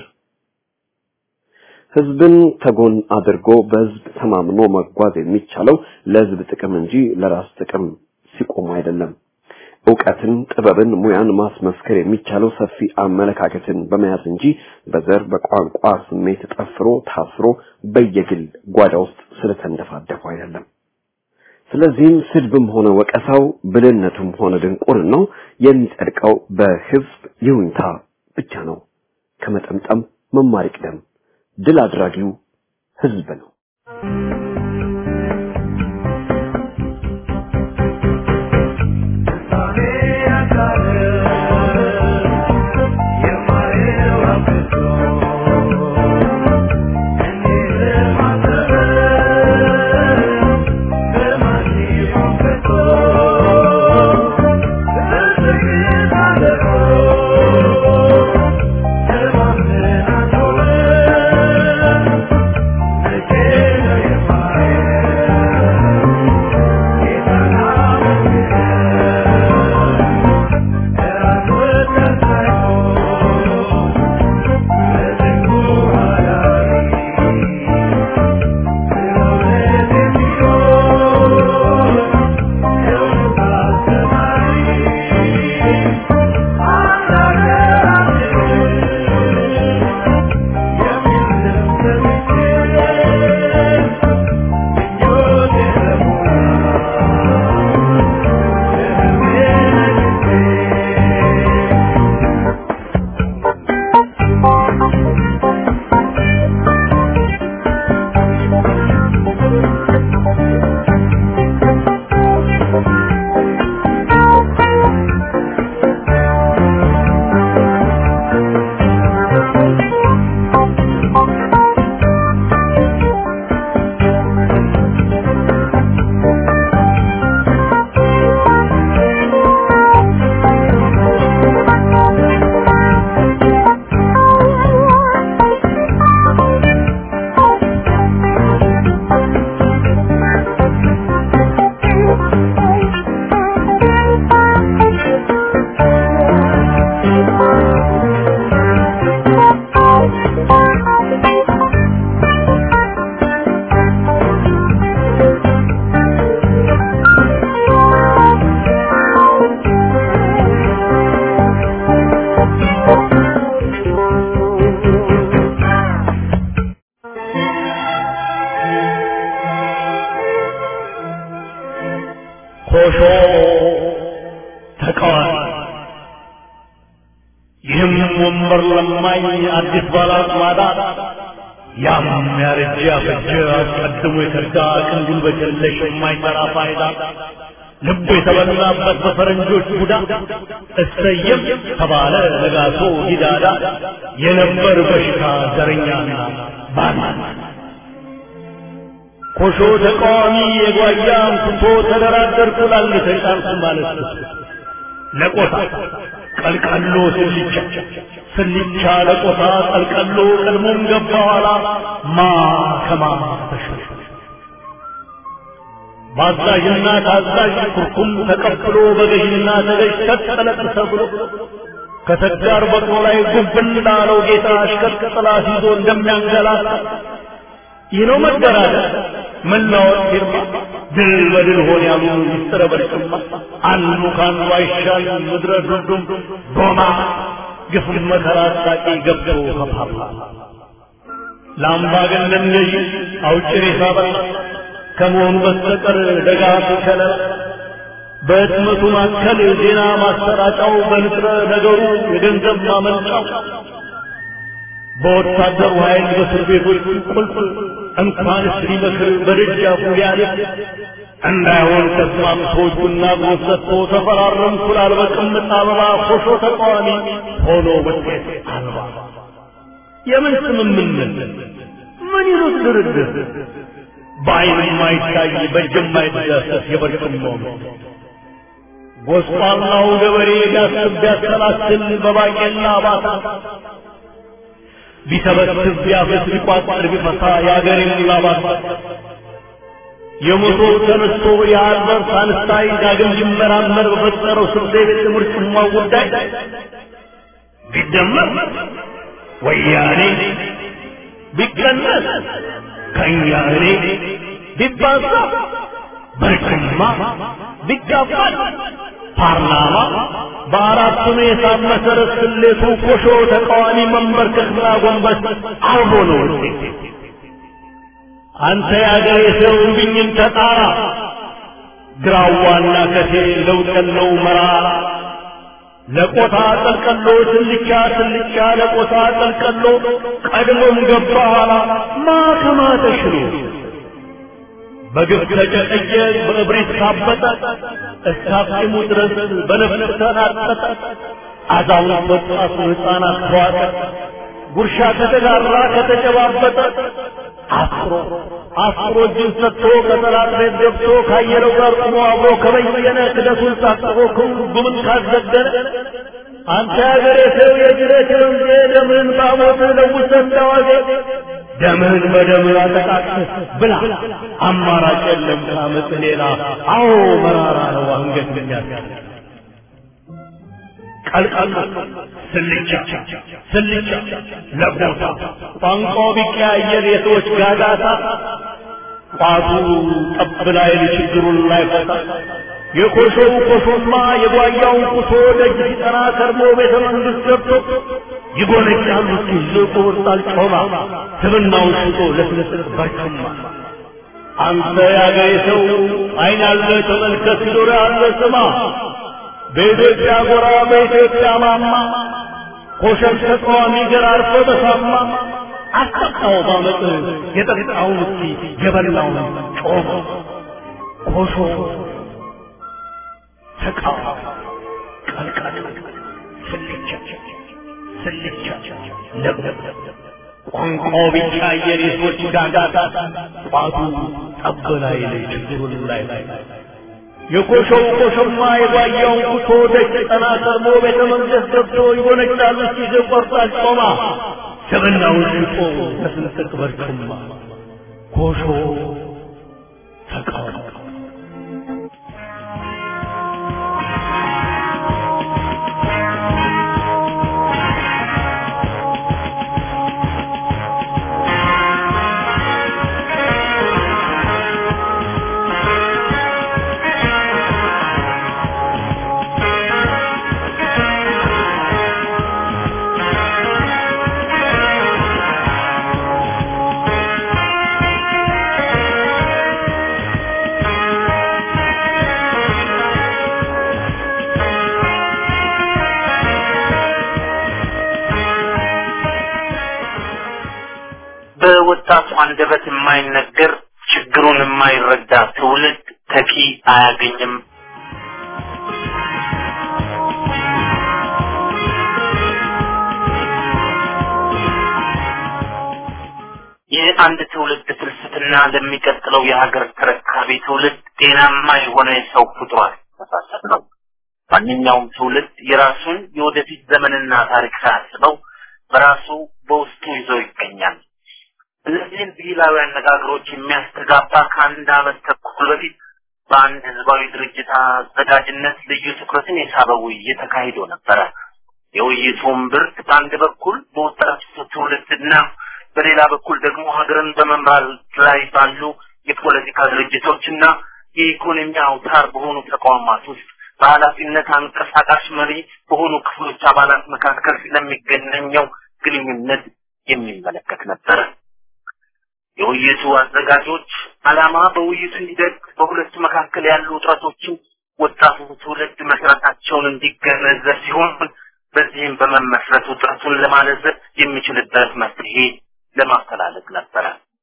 ህዝብን ተጎን አድርጎ በህዝብ ተማምኖ መጓዝ የሚቻለው ለህዝብ ጥቅም እንጂ ለራስ ጥቅም ሲቆም አይደለም። እውቀትን፣ ጥበብን፣ ሙያን ማስመስከር የሚቻለው ሰፊ አመለካከትን በመያዝ እንጂ በዘር በቋንቋ ስሜት ጠፍሮ ታስሮ በየግል ጓዳ ውስጥ ስለተንደፋደፉ አይደለም። ስለዚህም ስድብም ሆነ ወቀሳው ብልህነቱም ሆነ ድንቁርናው የሚጸድቀው በህዝብ ይሁንታ ብቻ ነው። ከመጠምጠም መማር ይቅደም። ድል አድራጊው ህዝብ ነው። ኮሾ ተቃዋሚ ይህም ወንበር ለማኝ አዲስ ባላስማዳ ያም ያረጀ ያፈጀ አስቀድሞ የተዳ ቅን ጉልበት የለሽ የማይሰራ ፋይዳ ልቡ የተበላበት በፈረንጆች ቡዳ እሰየም ተባለ ነጋሶ ጊዳዳ የነበር በሽታ ዘረኛና ባና ኮሾ ተቃዋሚ የጓያ አንስቶ ተደራደርኩ ላል ተጫንኩ ማለት ለቆታ ቀልቀሎ ስልቻ ስልቻ ለቆታ ቀልቀሎ ቀድሞም ገባ ኋላ ማ ከማ ተሾ ባዛዥና ታዛዥ ኩርኩም ተቀብሎ በገዥና ተገዥ ተጠለቅ ተብሎ ከተጋር በቅሎ ላይ ጉብ እንዳለው ጌታ አሽከር ጥላት ይዞ እንደሚያንገላታ ይህ ነው መደራደር መናወጥ ፊርማ ድል በድል ሆን ያሉ ሚስጥረ በርቅማ አንዱ ከአንዱ አይሻል ምድረ ዱዱም ዶማ ግፍም መከራ አጣቂ ገብቶ ከፓፓ ለአምባገነን ገዢ አውጭ ሬሳ በላ ከመሆኑ በስተቀር ደጋፊ ከለላ በህትመቱ ማከል ዜና ማሰራጫው በንጥረ ነገሩ የገንዘብ ማመንጫው በወታደሩ ኃይል በእስር ቤቶች ቁልፍ እንኳንስ ሊመክር በደጃፉ ሊያልፍ እንዳይሆን ተስማምቶ እጁና እግሩን ሰጥቶ ተፈራረምኩ ላል በቅምጥ አበባ ኮሾ ተቃዋሚ ሆኖ ውጤት አልባ የምን ስምምነት ምን ይሉት ድርድር በአይን የማይታይ በእጅ የማይዳሰስ የበርቅማው ጎስቋላው ገበሬ ቢያስብ ቢያሰላስል በባቄላ ባታ ቢሰበስብ ቢያፈስ ቢቋጠር ቢፈታ የአገሬን ላባት የሞቶር ተነስቶ የአልበርት አንስታይን ዳግም ሊመራመር በፈጠረው ስልጤ ቤት ምርጭማው ጉዳይ ቢደመር ወያኔ ቢቀነስ ከእኛ እኔ ቢባዛ በርጩማ ቢጋባል ፓርላማ በአራቱም የሂሳብ መሰረት ስሌቱ ኮሾ ተቃዋሚ መንበርከክና ጎንበስ አብሮ ነው ውጤት። አንተ የአገሬ ሰው እምቢኝን ተጣራ ግራዋና ከቴ ለውጥ የለው መራ ለቆታ ጠልቀሎ ስልቻ ስልቻ ለቆታ ጠልቀሎ ቀድሞም ገባ ኋላ ማከማ ተሽሎ በግፍ ተጨቀየ በእብሪት ካበጠ እስካፍሙ ድረስ በነፍስ ተናጠጠ አዛውንት ወጣቱ ሕፃናት ተዋጠ ጉርሻ ከተጋራ ከተጨባበጠ አስሮ አስሮ እጁን ሰጥቶ ከጠላት ቤት ገብቶ ካየለው ጋር ቆሞ አብሮ ከበየነ ክደቱን ሳጥቦ ጉምን ካዘገነ አንተ ያገሬ ሰው የጅረት ወንዜ ደምህን ባሞት ለውሰ እንዳዋዜ ደምህን በደምህ አጠቃቅህ ብላ አማራጭ የለም ካመፅ ሌላ አዎ መራራ ነው አንገት የሚያስ ቀልቀል ስልቻ ስልቻ ለቦታ ቋንቋው ቢቀያየር የሰዎች ጋጋታ ቋቱ ጠብ ላይ ችግሩን ላይ ፈታ የኮሾው ኮሾማ የጓያውን ቁሶ ደጅ ሲጠና ከርሞ ቤተ መንግስት ገብቶ ይጎነጫሉ ሲዝቁ ወጣል ጮማ ስብናውን ሽጦ ለስለስል በርጩማ አንተ ያገሬ ሰው አይን ያለ ተመልከት ጆሮ ያለ ስማ በኢትዮጵያ ጎራ በኢትዮጵያ ማማ ኮሸም ተቃዋሚ ገር አርፎ በሳማ አስጠቃው ባመጥ የጠጣውን እስኪ የበላውን ጮማ ኮሾ ተቃዋሚ ቀልቀል ስልቻ ስልቻ ለብለብ ቋንቋው ብቻ የሬሶች ጋጋታ ቋቱ ጠብ ላይ ላይ ችግሩን ላይ ላይ የኮሾው ኮሾማ የጓያውን ኩቶ ደጅ ጠና ከርሞ ቤተ መንግስት ገብቶ ይጎነጫሉ ሲዘ ቆርጣል ጮማ ስብናውን ሽጦ በስንጥቅ በርጩማ ኮሾ ተቃውሞ በወጣቱ አንደበት የማይነገር ችግሩን የማይረዳ ትውልድ ተኪ አያገኝም። የአንድ ትውልድ ፍልስፍና ለሚቀጥለው የሀገር ተረካቢ ትውልድ ጤናማ የሆነ የሰው ፍጡር አስተሳሰብ ነው። ማንኛውም ትውልድ የራሱን የወደፊት ዘመንና ታሪክ ሳያስበው በራሱ በውስጡ ይዞ ይገኛል። እነዚህን ብሂላዊ አነጋገሮች የሚያስተጋባ ከአንድ ዓመት ተኩል በፊት በአንድ ህዝባዊ ድርጅት አዘጋጅነት ልዩ ትኩረትን የሳበ ውይይት ተካሂዶ ነበረ። የውይይቱም ብርት በአንድ በኩል በወጣቱ ትውልድና በሌላ በኩል ደግሞ ሀገርን በመምራት ላይ ባሉ የፖለቲካ ድርጅቶችና የኢኮኖሚ አውታር በሆኑ ተቋማት ውስጥ በኃላፊነት አንቀሳቃሽ መሪ በሆኑ ክፍሎች አባላት መካከል ስለሚገናኘው ግንኙነት የሚመለከት ነበረ። የውይይቱ አዘጋጆች ዓላማ በውይይቱ ሂደት በሁለቱ መካከል ያሉ ውጥረቶችን ወጣቱ ትውልድ መስራታቸውን እንዲገነዘብ ሲሆን በዚህም በመመስረት ውጥረቱን ለማለዘብ የሚችልበት መፍትሄ ለማፈላለግ ነበረ።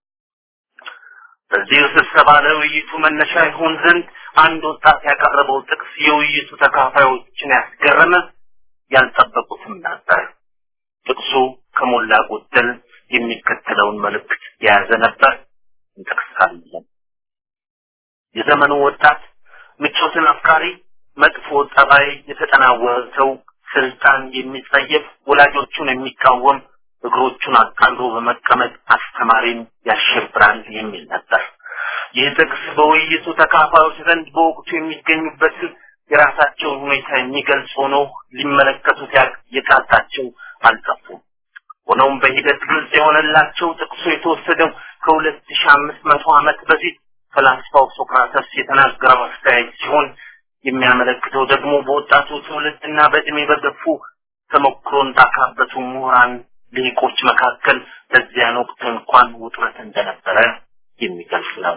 በዚህ ስብሰባ ለውይይቱ መነሻ ይሆን ዘንድ አንድ ወጣት ያቀረበው ጥቅስ የውይይቱ ተካፋዮችን ያስገረመ ያልጠበቁትም ነበር። ጥቅሱ ከሞላ ጎደል የሚከተለውን መልእክት የያዘ ነበር። እንጠቅሳለን። የዘመኑ ወጣት ምቾትን አፍቃሪ፣ መጥፎ ጠባይ የተጠናወተው፣ ስልጣን የሚጸየፍ፣ ወላጆቹን የሚቃወም፣ እግሮቹን አቃሎ በመቀመጥ አስተማሪን ያሸብራል የሚል ነበር። ይህ ጥቅስ በውይይቱ ተካፋዮች ዘንድ በወቅቱ የሚገኙበትን የራሳቸውን ሁኔታ የሚገልጽ ሆኖ ሊመለከቱት የቃጣቸው አልጠፉም። ሆኖም በሂደት ግልጽ የሆነላቸው ጥቅሱ የተወሰደው ከሁለት ሺህ አምስት መቶ ዓመት በፊት ፈላስፋው ሶክራተስ የተናገረው አስተያየት ሲሆን የሚያመለክተው ደግሞ በወጣቱ ትውልድና በእድሜ በገፉ ተሞክሮን ባካበቱ ምሁራን ልሂቆች መካከል በዚያን ወቅት እንኳን ውጥረት እንደነበረ የሚገልጽ ነው።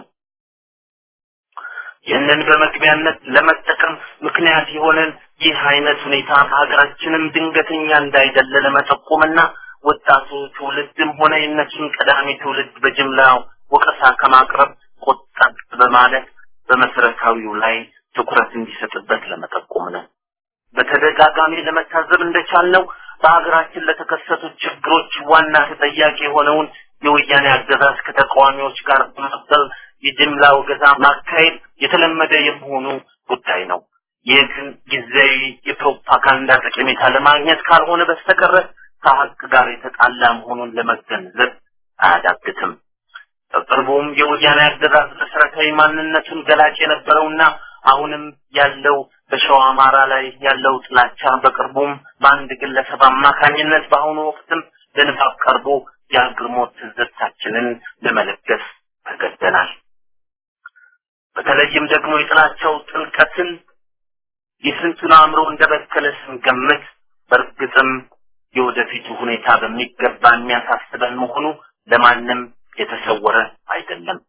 ይህንን በመግቢያነት ለመጠቀም ምክንያት የሆነን ይህ አይነት ሁኔታ በሀገራችንም ድንገተኛ እንዳይደለ ለመጠቆምና ወጣቱ ትውልድም ሆነ የእነሱን ቀዳሚ ትውልድ በጅምላ ወቀሳ ከማቅረብ ቆጠብ በማለት በመሰረታዊው ላይ ትኩረት እንዲሰጥበት ለመጠቆም ነው። በተደጋጋሚ ለመታዘብ እንደቻልነው በሀገራችን ለተከሰቱት ችግሮች ዋና ተጠያቂ የሆነውን የወያኔ አገዛዝ ከተቃዋሚዎች ጋር በመቀጠል የጅምላ ወገዛ ማካሄድ የተለመደ የመሆኑ ጉዳይ ነው። ይህ ግን ጊዜያዊ የፕሮፓጋንዳ ጠቀሜታ ለማግኘት ካልሆነ በስተቀረ ከሀቅ ጋር የተጣላ መሆኑን ለመገንዘብ አያዳግትም። በቅርቡም የወያኔ አገዛዝ መሰረታዊ ማንነቱን ገላጭ የነበረውና አሁንም ያለው በሸዋ አማራ ላይ ያለው ጥላቻ በቅርቡም በአንድ ግለሰብ አማካኝነት በአሁኑ ወቅትም ለንባብ ቀርቦ የአግርሞት ትዝብታችንን ለመለገስ ተገደናል። በተለይም ደግሞ የጥላቻው ጥልቀትን የስንቱን አእምሮ እንደበከለ ስንገምት በእርግጥም የወደፊቱ ሁኔታ በሚገባ የሚያሳስበን መሆኑ ለማንም የተሰወረ አይደለም።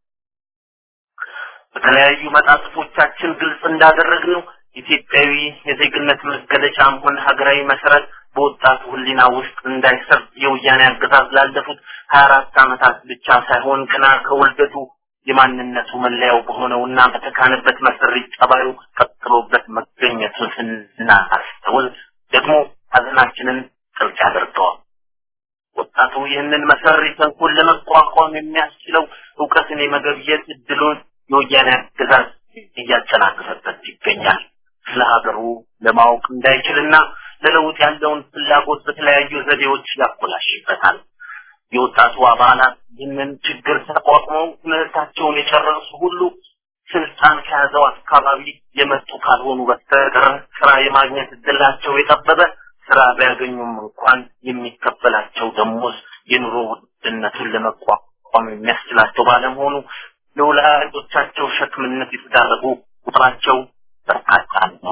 በተለያዩ መጣጥፎቻችን ግልጽ እንዳደረግነው ኢትዮጵያዊ የዜግነት መገለጫም ሆነ ሀገራዊ መሰረት በወጣቱ ሕሊና ውስጥ እንዳይሰርጥ የወያኔ አገዛዝ ላለፉት ሀያ አራት ዓመታት ብቻ ሳይሆን ገና ከውልደቱ የማንነቱ መለያው በሆነውና በተካነበት መሰሪ ጠባዩ ቀጥሎበት መገኘቱን ስናስተውል ደግሞ ሀዘናችንን ጥልቅ ያደርገዋል። ወጣቱ ይህንን መሰሪ ተንኮል ለመቋቋም የሚያስችለው እውቀትን የመገብየት እድሉን የወያኔ አገዛዝ እያጨናገፈበት ይገኛል። ስለ ሀገሩ ለማወቅ እንዳይችልና ለለውጥ ያለውን ፍላጎት በተለያዩ ዘዴዎች ያኮላሽበታል። የወጣቱ አባላት ይህንን ችግር ተቋቁመው ትምህርታቸውን የጨረሱ ሁሉ ስልጣን ከያዘው አካባቢ የመጡ ካልሆኑ በስተቀር ስራ የማግኘት እድላቸው የጠበበ ስራ ቢያገኙም እንኳን የሚከፈላቸው ደሞዝ የኑሮ ውድነቱን ለመቋቋም የሚያስችላቸው ባለመሆኑ ለወላጆቻቸው ሸክምነት የተዳረጉ ቁጥራቸው በርካታ ነው።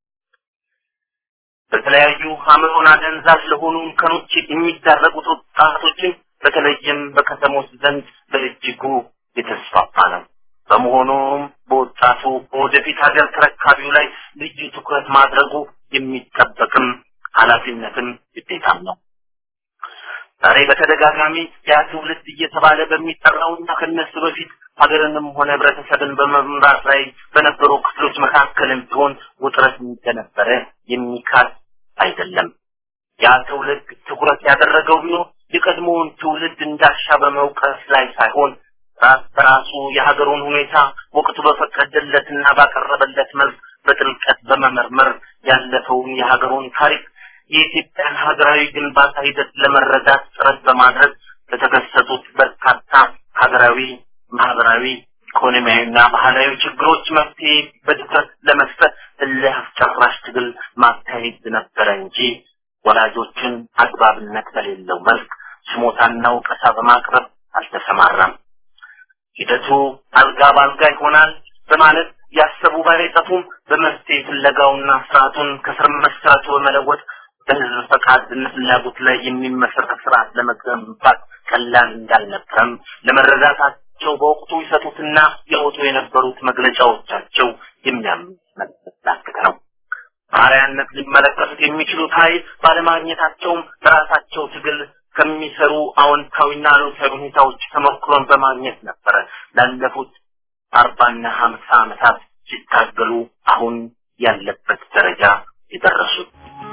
በተለያዩ አእምሮን አደንዛዥ ለሆኑ እንከኖች የሚዳረጉት ወጣቶችን በተለይም በከተሞች ዘንድ በእጅጉ የተስፋፋ ነው። በመሆኑም በወጣቱ በወደፊት ሀገር ተረካቢው ላይ ልዩ ትኩረት ማድረጉ የሚጠበቅም ኃላፊነትም ግዴታም ነው። ዛሬ በተደጋጋሚ ያ ትውልድ እየተባለ በሚጠራውና ከነሱ በፊት ሀገርንም ሆነ ህብረተሰብን በመምራት ላይ በነበሩ ክፍሎች መካከልም ቢሆን ውጥረት እንደነበረ የሚካድ አይደለም። ያ ትውልድ ትኩረት ያደረገው ቢሆን የቀድሞውን ትውልድ እንዳሻ በመውቀስ ላይ ሳይሆን ራስ በራሱ የሀገሩን ሁኔታ ወቅቱ በፈቀደለትና ባቀረበለት መልክ በጥልቀት በመመርመር ያለፈውን የሀገሩን ታሪክ የኢትዮጵያን ሀገራዊ ግንባታ ሂደት ለመረዳት ጥረት በማድረግ ለተከሰቱት በርካታ ሀገራዊ፣ ማህበራዊ፣ ኢኮኖሚያዊና ባህላዊ ችግሮች መፍትሄ በድፍረት ለመስጠት እልህ አስጨራሽ ትግል ማካሄድ ነበረ እንጂ ወላጆችን አግባብነት በሌለው መልክ ስሞታና ወቀሳ በማቅረብ አልተሰማራም። ሂደቱ አልጋ ባልጋ ይሆናል በማለት ያሰቡ ባይጠፉም በመፍትሄ ፍለጋውና ስርዓቱን ከስር መሰረቱ በመለወጥ በህዝብ ፈቃድና ፍላጎት ላይ የሚመሰረት ስርዓት ለመገንባት ቀላል እንዳልነበረም ለመረዳታቸው በወቅቱ ይሰጡትና ያወጡ የነበሩት መግለጫዎቻቸው የሚያመላክት ነው። ባሪያነት ሊመለከቱት የሚችሉት ኃይል ባለማግኘታቸውም በራሳቸው ትግል ከሚሰሩ አዎንታዊና አሉታዊ ሁኔታዎች ተሞክሮን በማግኘት ነበረ ላለፉት አርባና ሀምሳ ዓመታት ሲታገሉ አሁን ያለበት ደረጃ የደረሱት።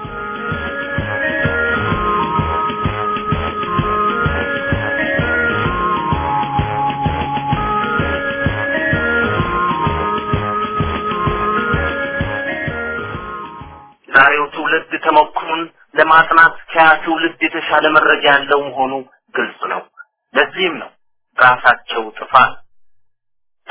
ዛሬው ትውልድ ተሞክሮን ለማጥናት ከያ ትውልድ የተሻለ መረጃ ያለው መሆኑ ግልጽ ነው። ለዚህም ነው ራሳቸው ጥፋት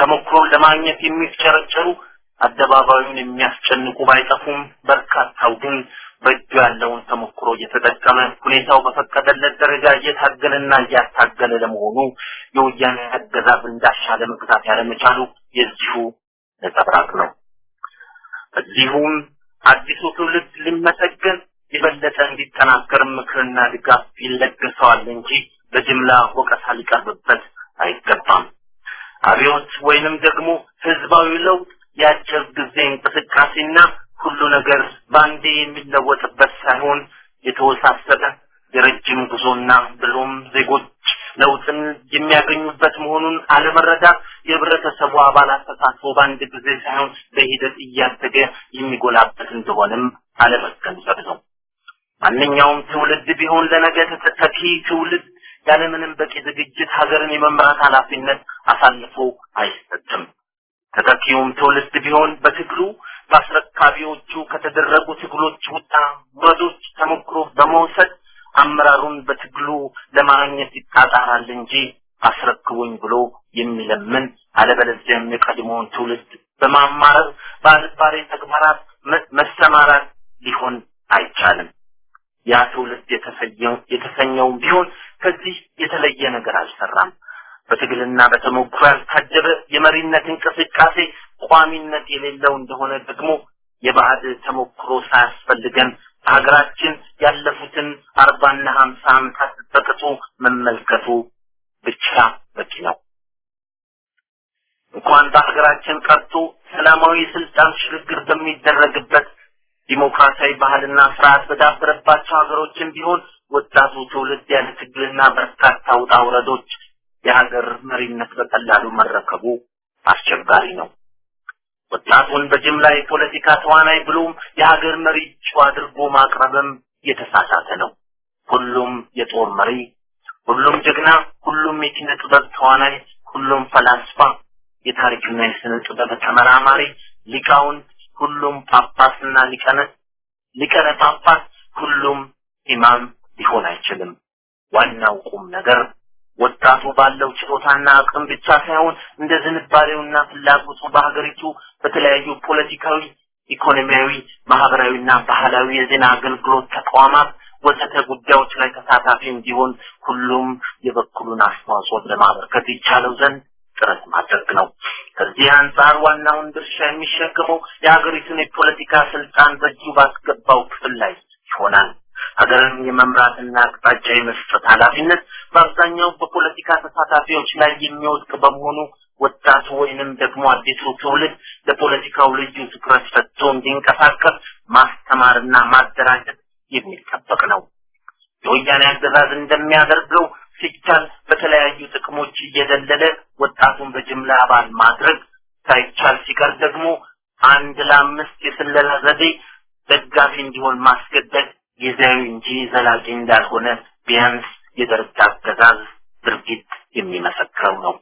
ተሞክሮን ለማግኘት የሚፍጨረጨሩ አደባባዩን የሚያስጨንቁ ባይጠፉም በርካታው ግን በእጁ ያለውን ተሞክሮ እየተጠቀመ ሁኔታው በፈቀደለት ደረጃ እየታገለና እያታገለ ለመሆኑ የወያኔ አገዛዝ እንዳሻለ መግዛት ያለመቻሉ የዚሁ ነጸብራቅ ነው። እዚሁም አዲሱ ትውልድ ሊመሰገን የበለጠ እንዲጠናከር ምክርና ድጋፍ ይለገሰዋል እንጂ በጅምላ ወቀሳ ሊቀርብበት አይገባም። አብዮት ወይንም ደግሞ ህዝባዊ ለውጥ የአጭር ጊዜ እንቅስቃሴና ሁሉ ነገር በአንዴ የሚለወጥበት ሳይሆን የተወሳሰበ የረጅም ጉዞና ብሎም ዜጎች ለውጥን የሚያገኙበት መሆኑን አለመረዳት የህብረተሰቡ አባላት ተሳትፎ በአንድ ጊዜ ሳይሆን በሂደት እያደገ የሚጎላበት እንደሆነም አለመገንዘብ ነው። ማንኛውም ትውልድ ቢሆን ለነገ ተተኪ ትውልድ ያለምንም በቂ ዝግጅት ሀገርን የመምራት ኃላፊነት አሳልፎ አይሰጥም። ተተኪውም ትውልድ ቢሆን በትግሉ በአስረካቢዎቹ ከተደረጉ ትግሎች ውጣ ውረዶች ተሞክሮ በመውሰድ አመራሩን በትግሉ ለማግኘት ይጣጣራል እንጂ አስረክቡኝ ብሎ የሚለምን አለበለዚያም የቀድሞውን ትውልድ በማማረር በአልባሌ ተግባራት መሰማራት ሊሆን አይቻልም። ያ ትውልድ የተሰኘው የተሰኘውም ቢሆን ከዚህ የተለየ ነገር አልሰራም። በትግልና በተሞክሮ ያልታጀበ የመሪነት እንቅስቃሴ ቋሚነት የሌለው እንደሆነ ደግሞ የባዕድ ተሞክሮ ሳያስፈልገን ሀገራችን ያለፉትን አርባና ሀምሳ ዓመታት በቅጡ መመልከቱ ብቻ በቂ ነው። እንኳን በሀገራችን ቀርቶ ሰላማዊ ስልጣን ሽግግር በሚደረግበት ዲሞክራሲያዊ ባህልና ስርዓት በዳበረባቸው ሀገሮችም ቢሆን ወጣቱ ትውልድ ያለ ትግልና በርካታ ውጣ ውረዶች የሀገር መሪነት በቀላሉ መረከቡ አስቸጋሪ ነው። ወጣቱን በጅምላ የፖለቲካ ተዋናይ ብሎም የሀገር መሪ እጩ አድርጎ ማቅረብም የተሳሳተ ነው። ሁሉም የጦር መሪ፣ ሁሉም ጀግና፣ ሁሉም የኪነ ጥበብ ተዋናይ፣ ሁሉም ፈላስፋ፣ የታሪክና የስነ ጥበብ ተመራማሪ፣ ሊቃውንት፣ ሁሉም ጳጳስና ሊቀነ ሊቀነ ጳጳስ፣ ሁሉም ኢማም ሊሆን አይችልም። ዋናው ቁም ነገር ወጣቱ ባለው ችሎታና አቅም ብቻ ሳይሆን እንደ ዝንባሌውና ፍላጎቱ በሀገሪቱ በተለያዩ ፖለቲካዊ፣ ኢኮኖሚያዊ፣ ማህበራዊና ባህላዊ የዜና አገልግሎት ተቋማት ወዘተ ጉዳዮች ላይ ተሳታፊ እንዲሆን ሁሉም የበኩሉን አስተዋጽኦ ለማበርከት ይቻለው ዘንድ ጥረት ማድረግ ነው። ከዚህ አንጻር ዋናውን ድርሻ የሚሸከመው የሀገሪቱን የፖለቲካ ስልጣን በእጁ ባስገባው ክፍል ላይ ይሆናል። ሀገርን የመምራትና አቅጣጫ የመስጠት ኃላፊነት በአብዛኛው በፖለቲካ ተሳታፊዎች ላይ የሚወድቅ በመሆኑ ወጣቱ ወይንም ደግሞ አዲሱ ትውልድ ለፖለቲካው ልዩ ትኩረት ሰጥቶ እንዲንቀሳቀስ ማስተማርና ማደራጀት የሚጠበቅ ነው። የወያኔ አገዛዝ እንደሚያደርገው ሲቻል በተለያዩ ጥቅሞች እየደለለ ወጣቱን በጅምላ አባል ማድረግ ሳይቻል ሲቀር ደግሞ አንድ ለአምስት የስለላ ዘዴ ደጋፊ እንዲሆን ማስገደድ ጊዜያዊ እንጂ ዘላቂ እንዳልሆነ ቢያንስ የደርግ አገዛዝ ድርጊት የሚመሰክረው ነው።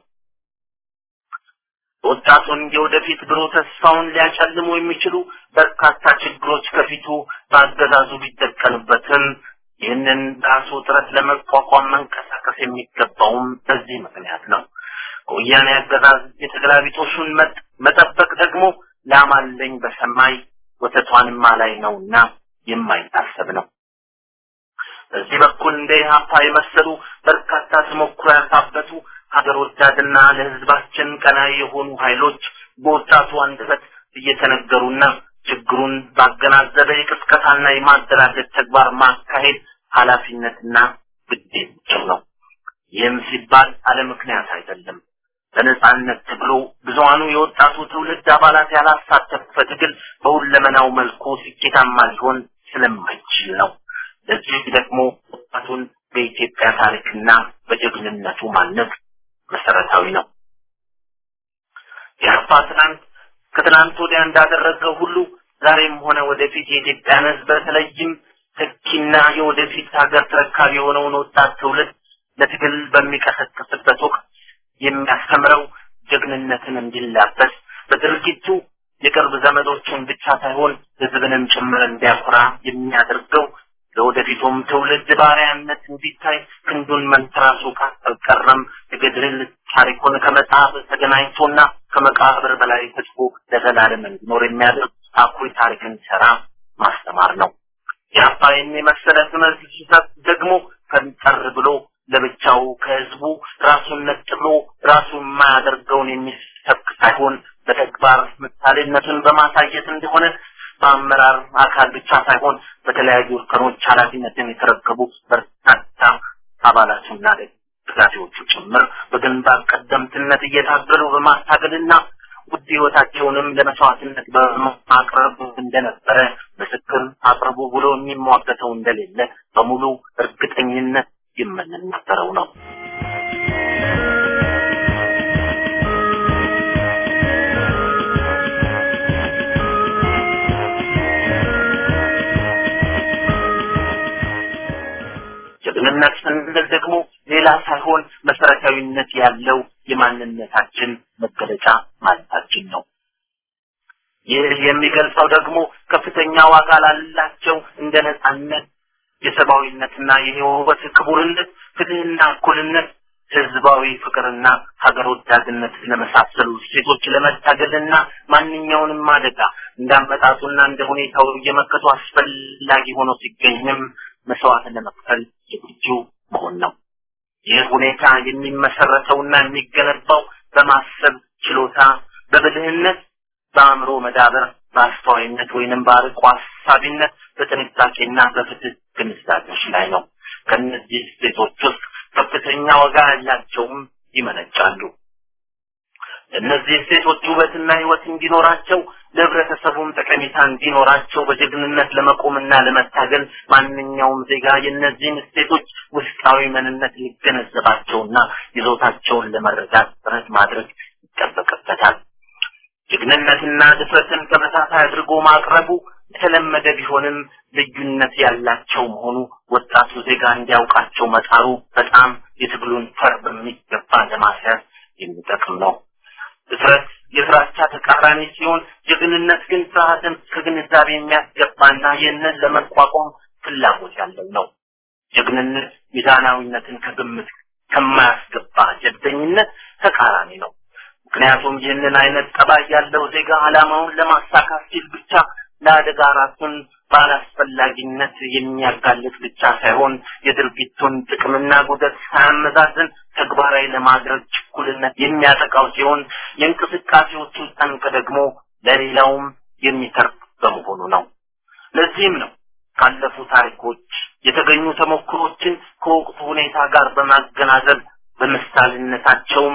ወጣቱን የወደፊት ብሩህ ተስፋውን ሊያጨልሙ የሚችሉ በርካታ ችግሮች ከፊቱ በአገዛዙ ቢደቀኑበትም ይህንን ራሱ ጥረት ለመቋቋም መንቀሳቀስ የሚገባውም በዚህ ምክንያት ነው። ከወያኔ አገዛዝ የተገላቢጦሹን መጠበቅ ደግሞ ላማለኝ በሰማይ ወተቷንማ ላይ ነውና የማይታሰብ ነው። በዚህ በኩል እንደ ኢህአፓ የመሰሉ በርካታ ተሞክሮ ያካበቱ ሀገር ወዳድና ለህዝባችን ቀናይ የሆኑ ኃይሎች በወጣቱ አንደበት እየተነገሩና ችግሩን ባገናዘበ የቅስቀሳና የማደራጀት ተግባር ማካሄድ ኃላፊነትና ግዴታቸው ነው። ይህም ሲባል አለ ምክንያት አይደለም። በነጻነት ትግሉ ብዙሃኑ የወጣቱ ትውልድ አባላት ያላሳተፈ ትግል በሁለመናው መልኩ ስኬታማ ሊሆን ስለማይችል ነው። ለዚህ ደግሞ ወጣቱን በኢትዮጵያ ታሪክና በጀግንነቱ ማነጽ መሰረታዊ ነው። የአርባ ትናንት ከትናንት ወዲያ እንዳደረገው ሁሉ ዛሬም ሆነ ወደፊት የኢትዮጵያን ህዝብ በተለይም ተኪና የወደፊት ሀገር ተረካቢ የሆነውን ወጣት ትውልድ ለትግል በሚቀሰቅስበት ወቅት የሚያስተምረው ጀግንነትን እንዲላበስ በድርጊቱ የቅርብ ዘመዶቹን ብቻ ሳይሆን ህዝብንም ጭምር እንዲያኮራ የሚያደርገው ለወደፊቱም ትውልድ ባሪያነት እንዲታይ ክንዱን መንትራሱ ካልቀረም የገድል ታሪኩን ከመጽሐፍ ተገናኝቶና ከመቃብር በላይ ተጽፎ ለዘላለም እንዲኖር የሚያደርግ አኩሪ ታሪክን ሰራ ማስተማር ነው። የአባይን የመሰለ ትምህርት ሲሰጥ ደግሞ ፈንጠር ብሎ ለብቻው ከህዝቡ ራሱን ነጥሎ ራሱ የማያደርገውን የሚሰብክ ሳይሆን በተግባር ምሳሌነቱን በማሳየት እንደሆነ በአመራር አካል ብቻ ሳይሆን በተለያዩ እርከኖች ኃላፊነትን የተረከቡ በርካታ አባላቱና ደጋፊዎቹ ጭምር በግንባር ቀደምትነት እየታገሉ በማታገልና ውድ ህይወታቸውንም ለመስዋዕትነት በማቅረብ እንደነበረ ምስክር አቅርቡ ብሎ የሚሟገተው እንደሌለ በሙሉ እርግጠኝነት የምንናገረው ነው። ጀግንነት ስንል ደግሞ ሌላ ሳይሆን መሰረታዊነት ያለው የማንነታችን መገለጫ ማለታችን ነው። ይህ የሚገልጸው ደግሞ ከፍተኛ ዋጋ ላላቸው እንደ ነጻነት፣ የሰብአዊነትና የህይወት ክቡርነት፣ ፍትህና እኩልነት፣ ህዝባዊ ፍቅርና ሀገር ወዳድነት ለመሳሰሉ እሴቶች ለመታገልና ማንኛውንም አደጋ እንዳመጣጡና እንደ ሁኔታው እየመከቱ አስፈላጊ ሆኖ ሲገኝም መስዋዕትን ለመክፈል ዝግጁ መሆን ነው። ይህ ሁኔታ የሚመሰረተውና የሚገነባው በማሰብ ችሎታ፣ በብልህነት፣ በአእምሮ መዳበር፣ በአስተዋይነት ወይንም በአርቆ ሀሳቢነት፣ በጥንቃቄና በፍትህ ግንዛቤዎች ላይ ነው። ከእነዚህ እሴቶች ውስጥ ከፍተኛ ዋጋ ያላቸውም ይመነጫሉ። እነዚህ እሴቶች ውበትና ህይወት እንዲኖራቸው ለህብረተሰቡም ጠቀሜታ እንዲኖራቸው በጀግንነት ለመቆምና ለመታገል ማንኛውም ዜጋ የእነዚህን እሴቶች ውስጣዊ ምንነት ሊገነዘባቸውና ይዞታቸውን ለመረዳት ጥረት ማድረግ ይጠበቅበታል። ጀግንነትና ድፍረትን ተመሳሳይ አድርጎ ማቅረቡ የተለመደ ቢሆንም ልዩነት ያላቸው መሆኑ ወጣቱ ዜጋ እንዲያውቃቸው መጣሩ በጣም የትግሉን ፈር በሚገባ ለማስያዝ የሚጠቅም ነው። ድፍረት የፍራቻ ተቃራኒ ሲሆን ጀግንነት ግን ፍርሃትን ከግንዛቤ የሚያስገባና ይህንን ለመቋቋም ፍላጎት ያለው ነው። ጀግንነት ሚዛናዊነትን ከግምት ከማያስገባ ጀብደኝነት ተቃራኒ ነው። ምክንያቱም ይህንን አይነት ጠባይ ያለው ዜጋ ዓላማውን ለማሳካት ሲል ብቻ ለአደጋ ራሱን ባላስፈላጊነት የሚያጋልጥ ብቻ ሳይሆን የድርጊቱን ጥቅምና ጉዳት ሳያመዛዝን ተግባራዊ ለማድረግ ችኩልነት የሚያጠቃው ሲሆን የእንቅስቃሴዎቹ ጠንቅ ደግሞ ለሌላውም የሚተርፍ በመሆኑ ነው። ለዚህም ነው ካለፉ ታሪኮች የተገኙ ተሞክሮችን ከወቅቱ ሁኔታ ጋር በማገናዘብ በምሳሌነታቸውም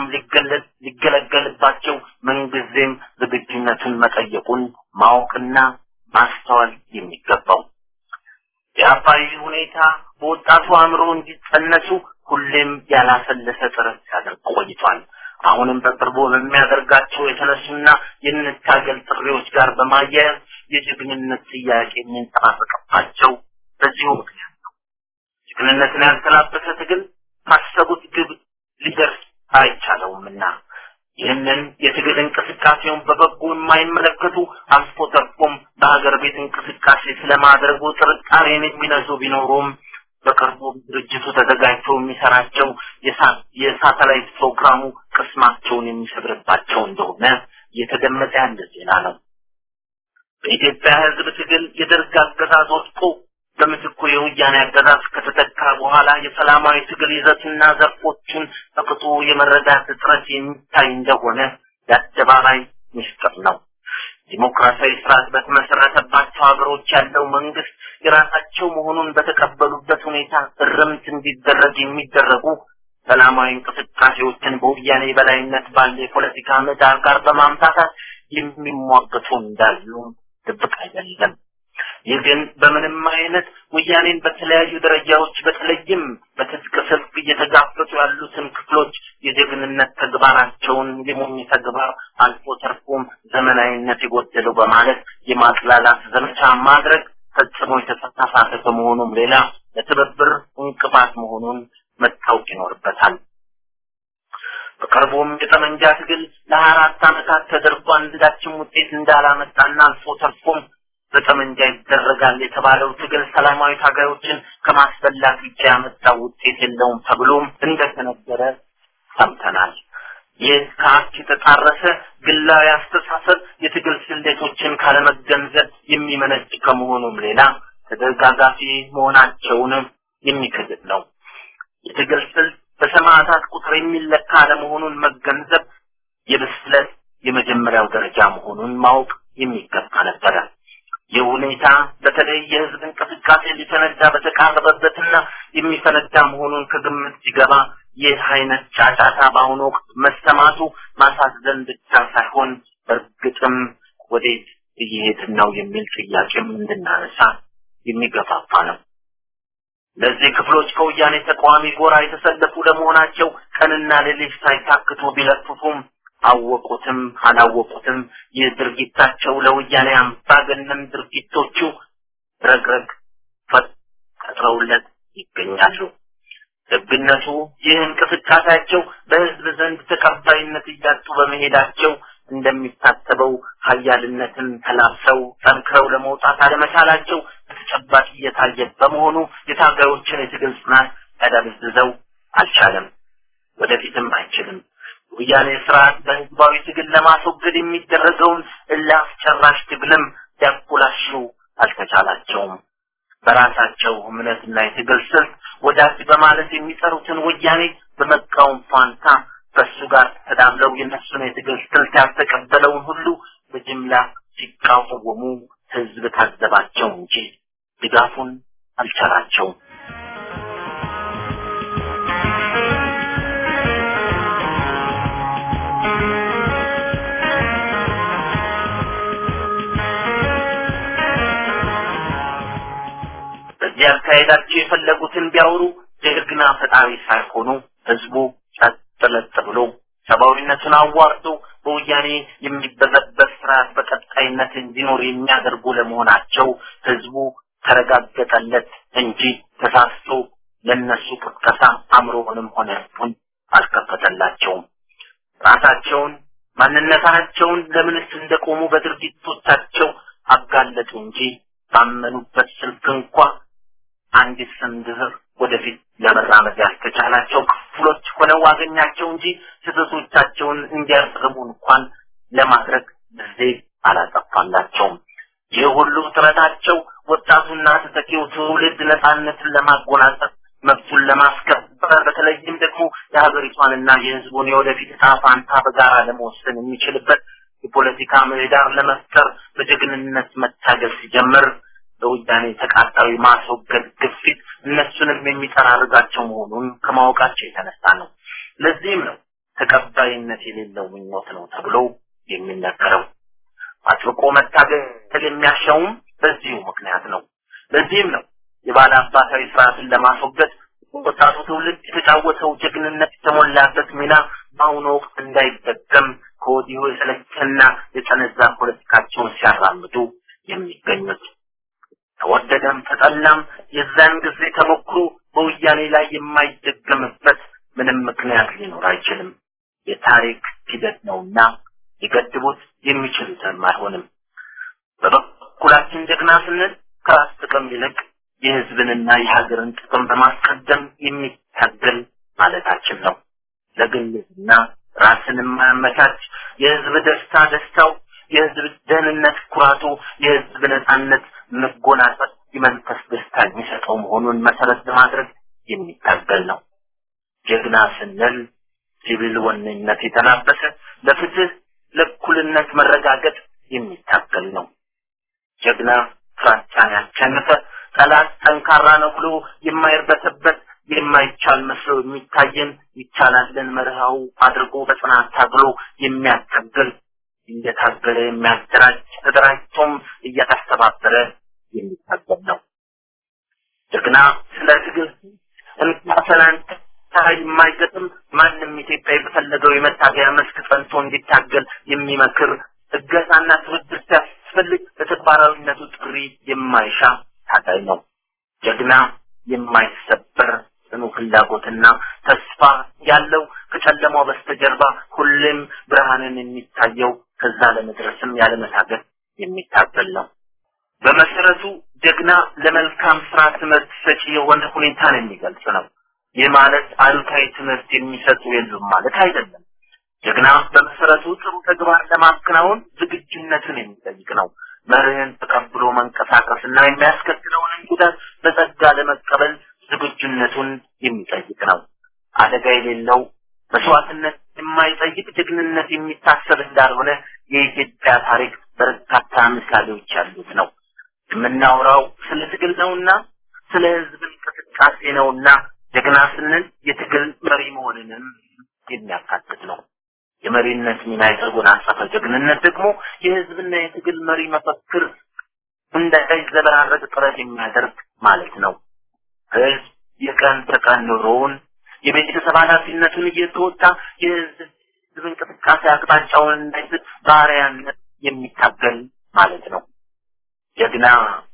ሊገለገልባቸው ምንጊዜም ዝግጁነቱን መጠየቁን ማወቅና ማስተዋል የሚገባው። የአባይ ሁኔታ በወጣቱ አእምሮ እንዲጸነሱ ሁሌም ያላሰለሰ ጥረት ሲያደርግ ቆይቷል። አሁንም በቅርቡ በሚያደርጋቸው የተነሱና የንታገል ጥሪዎች ጋር በማያያዝ የጀግንነት ጥያቄ የሚንጸባረቅባቸው በዚሁ ምክንያት ነው። ጀግንነትን ያልተላበሰ ትግል ካሰቡት ግብ ሊደርስ አይቻለውምና ይህንን የትግል እንቅስቃሴውን በበጎ የማይመለከቱ አልፎ ተርፎም በሀገር ቤት እንቅስቃሴ ስለማድረጉ ጥርጣሬን የሚነዙ ቢኖሩም በቅርቡ ድርጅቱ ተዘጋጅቶ የሚሰራቸው የሳተላይት ፕሮግራሙ ቅስማቸውን የሚሰብርባቸው እንደሆነ እየተገመጠ ያለ ዜና ነው። በኢትዮጵያ ሕዝብ ትግል የደርግ አገዛዝ ወድቆ በምትኩ የወያኔ አገዛዝ ከተተካ በኋላ የሰላማዊ ትግል ይዘትና ዘርፎቹን በቅጡ የመረዳት እጥረት የሚታይ እንደሆነ የአደባባይ ምስጢር ነው። ዲሞክራሲያዊ ስርዓት በተመሰረተባቸው ሀገሮች ያለው መንግስት የራሳቸው መሆኑን በተቀበሉበት ሁኔታ እርምት እንዲደረግ የሚደረጉ ሰላማዊ እንቅስቃሴዎችን በወያኔ የበላይነት ባለ የፖለቲካ ምህዳር ጋር በማምታታት የሚሟገቱ እንዳሉ ድብቅ አይደለም። ይህ ግን በምንም አይነት ወያኔን በተለያዩ ደረጃዎች በተለይም በትጥቅ ስልክ እየተጋፈጡ ያሉትን ክፍሎች የጀግንነት ተግባራቸውን የሞኝ ተግባር አልፎ ተርፎም ዘመናዊነት የጎደለው በማለት የማጥላላት ዘመቻ ማድረግ ፈጽሞ የተሳሳተ ከመሆኑም ሌላ ለትብብር እንቅፋት መሆኑን መታወቅ ይኖርበታል። በቅርቡም የጠመንጃ ትግል ለሀያ አራት ዓመታት ተደርጎ አንዳችም ውጤት እንዳላመጣና አልፎ ተርፎም በጠመንጃ ይደረጋል የተባለው ትግል ሰላማዊ ታጋዮችን ከማስበላት ብቻ ያመጣው ውጤት የለውም ተብሎም እንደተነገረ ሰምተናል። ይህ ከሀቅ የተጣረሰ ግላዊ አስተሳሰብ የትግል ስሌቶችን ካለመገንዘብ የሚመነጭ ከመሆኑም ሌላ ተደጋጋፊ መሆናቸውንም የሚክድል ነው። የትግል ስልት በሰማዕታት ቁጥር የሚለካ አለመሆኑን መገንዘብ የብስለት የመጀመሪያው ደረጃ መሆኑን ማወቅ የሚገባ ነበረ። ይህ ሁኔታ በተለይ የህዝብ እንቅስቃሴ ሊፈነዳ በተቃረበበትና የሚፈነዳ መሆኑን ከግምት ሲገባ ይህ አይነት ጫጫታ በአሁኑ ወቅት መሰማቱ ማሳዘን ብቻ ሳይሆን በእርግጥም ወዴት እየሄድን ነው የሚል ጥያቄም እንድናነሳ የሚገፋፋ ነው። ለዚህ ክፍሎች ከወያኔ ተቃዋሚ ጎራ የተሰለፉ ለመሆናቸው ቀንና ሌሊት ሳይታክቱ ቢለፍፉም አወቁትም አላወቁትም ይህ ድርጊታቸው ለወያኔ አምባገነን ድርጊቶቹ ረግረግ ፈጥረውለት ይገኛሉ። ደግነቱ ይህ እንቅስቃሴያቸው በህዝብ ዘንድ ተቀባይነት እያጡ በመሄዳቸው እንደሚታሰበው ሀያልነትን ተላብሰው ጠንክረው ለመውጣት አለመቻላቸው በተጨባጭ እየታየ በመሆኑ የታጋዮችን የትግል ጽናት ያዳብዝዘው አልቻለም፣ ወደፊትም አይችልም። ወያኔ ስርዓት በህዝባዊ ትግል ለማስወገድ የሚደረገውን እልህ አስጨራሽ ትግልም ሊያኮላሹ አልተቻላቸውም። በራሳቸው እምነትና የትግል ስልት ወዳጅ በማለት የሚጠሩትን ወያኔ በመቃወም ፋንታ ከእሱ ጋር ተዳምለው የነሱን የትግል ስልት ያልተቀበለውን ሁሉ በጅምላ ሲቃወሙ ህዝብ ታዘባቸው እንጂ ድጋፉን አልቻላቸውም። በዚህ አካሄዳቸው የፈለጉትን ቢያወሩ ጀግና ፈጣሪ ሳይሆኑ ህዝቡ ጸጥ ለጥ ብሎ ሰብአዊነቱን አዋርዶ በወያኔ የሚበዘበዝ ስርዓት በቀጣይነት እንዲኖር የሚያደርጉ ለመሆናቸው ህዝቡ ተረጋገጠለት እንጂ ተሳስቶ ለነሱ ቅስቀሳ አእምሮውንም ሆነ ልቡን አልከፈተላቸውም። ራሳቸውን ማንነታቸውን ለምንስ እንደቆሙ በድርጊቶቻቸው አጋለጡ እንጂ ባመኑበት ስልክ እንኳ አንዲት ስንዝር ወደፊት ለመራመድ ያልተቻላቸው ክፍሎች ሆነው አገኛቸው እንጂ ስህተቶቻቸውን እንዲያርሙ እንኳን ለማድረግ ጊዜ አላጠፋላቸውም። ይህ ሁሉ ጥረታቸው ወጣቱና ተተኪው ትውልድ ነፃነትን ለማጎናጸፍ መብቱን ለማስከበር በተለይም ደግሞ የሀገሪቷንና የህዝቡን የወደፊት ዕጣ ፋንታ በጋራ ለመወሰን የሚችልበት የፖለቲካ ምህዳር ለመፍጠር በጀግንነት መታገል ሲጀምር በወያኔ ተቃጣዊ ማስወገድ ግፊት እነሱንም የሚጠራርጋቸው መሆኑን ከማወቃቸው የተነሳ ነው። ለዚህም ነው ተቀባይነት የሌለው ምኞት ነው ተብሎ የሚነገረው። አጥብቆ መታገል የሚያሻውም በዚሁ ምክንያት ነው። ለዚህም ነው የባለ አባታዊ ስርዓትን ለማስወገድ ወጣቱ ትውልድ የተጫወተው ጀግንነት የተሞላበት ሚና በአሁኑ ወቅት እንዳይደገም ከወዲሁ የሰለቸና የጸነዛ ፖለቲካቸውን ሲያራምዱ የሚገኙት። ተወደደም ተጠላም የዛን ጊዜ ተሞክሮ በወያኔ ላይ የማይደገምበት ምንም ምክንያት ሊኖር አይችልም። የታሪክ ሂደት ነውና ሊገድቡት የሚችሉትም አይሆንም። በበኩላችን ጀግና ስንል ከራስ ጥቅም ይልቅ የህዝብንና የሀገርን ጥቅም በማስቀደም የሚታገል ማለታችን ነው። ለግልና ራስን የማያመቻች የህዝብ ደስታ ደስታው፣ የህዝብ ደህንነት ኩራቱ፣ የህዝብ ነጻነት መጎናጸፍ የመንፈስ ደስታ የሚሰጠው መሆኑን መሰረት በማድረግ የሚታገል ነው። ጀግና ስንል ሲቪል ወነኝነት የተላበሰ ለፍትህ፣ ለእኩልነት መረጋገጥ የሚታገል ነው። ጀግና ፍራቻን ያሸነፈ ጠላት ጠንካራ ነው ብሎ የማይርበተበት የማይቻል መስሎ የሚታየን ይቻላልን መርሃው አድርጎ በጽናት ታግሎ የሚያታግል እየታገለ የሚያደራጅ ተደራጅቶም እያስተባበረ የሚታገል ነው። ጀግና ስለ ትግል እንኳ ሰላንታ የማይገጥም ማንም ኢትዮጵያዊ በፈለገው የመታገያ መስክ ጸንቶ እንዲታገል የሚመክር እገዛና ትብብር ሲያስፈልግ ለተግባራዊነቱ ጥሪ የማይሻ ታጋይ ነው። ጀግና የማይሰበር ጽኑ ፍላጎትና ተስፋ ያለው ከጨለማው በስተጀርባ ሁሌም ብርሃንን የሚታየው ከዛ ለመድረስም ያለመታገል የሚታገል ነው። በመሰረቱ ጀግና ለመልካም ስራ ትምህርት ሰጪ የሆነ ሁኔታን የሚገልጽ ነው። ይህ ማለት አሉታዊ ትምህርት የሚሰጡ የሉም ማለት አይደለም። ጀግና በመሰረቱ ጥሩ ተግባር ለማከናወን ዝግጁነትን የሚጠይቅ ነው። መርህን ተቀብሎ መንቀሳቀስና የሚያስከትለውንም ጉዳት በጸጋ ለመቀበል ዝግጁነቱን የሚጠይቅ ነው። አደጋ የሌለው መስዋዕትነት የማይጠይቅ ጀግንነት የሚታሰብ እንዳልሆነ የኢትዮጵያ ታሪክ በርካታ ምሳሌዎች ያሉት ነው። የምናወራው ስለ ትግል ነውና ስለ ህዝብ እንቅስቃሴ ነውና ጀግና ስንል የትግል መሪ መሆንንም የሚያካትት ነው። የመሪነት ሚና የተጎናጸፈ ጀግንነት ደግሞ የህዝብና የትግል መሪ መፈክር እንዳይዘበራረቅ ጥረት የሚያደርግ ማለት ነው። ህዝብ የቀን ተቀን ኑሮውን የቤተሰብ ኃላፊነቱን እየተወጣ የህዝብ እንቅስቃሴ አቅጣጫውን እንዳይስት ባሪያነት የሚታገል ማለት ነው። ጀግና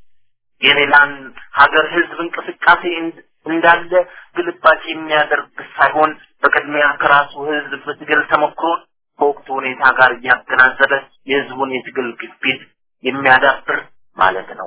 የሌላን ሀገር ህዝብ እንቅስቃሴ እንዳለ ግልባጭ የሚያደርግ ሳይሆን በቅድሚያ ከራሱ ህዝብ በትግል ተሞክሮ ከወቅቱ ሁኔታ ጋር እያገናዘበ የህዝቡን የትግል ግፊት የሚያዳብር ማለት ነው።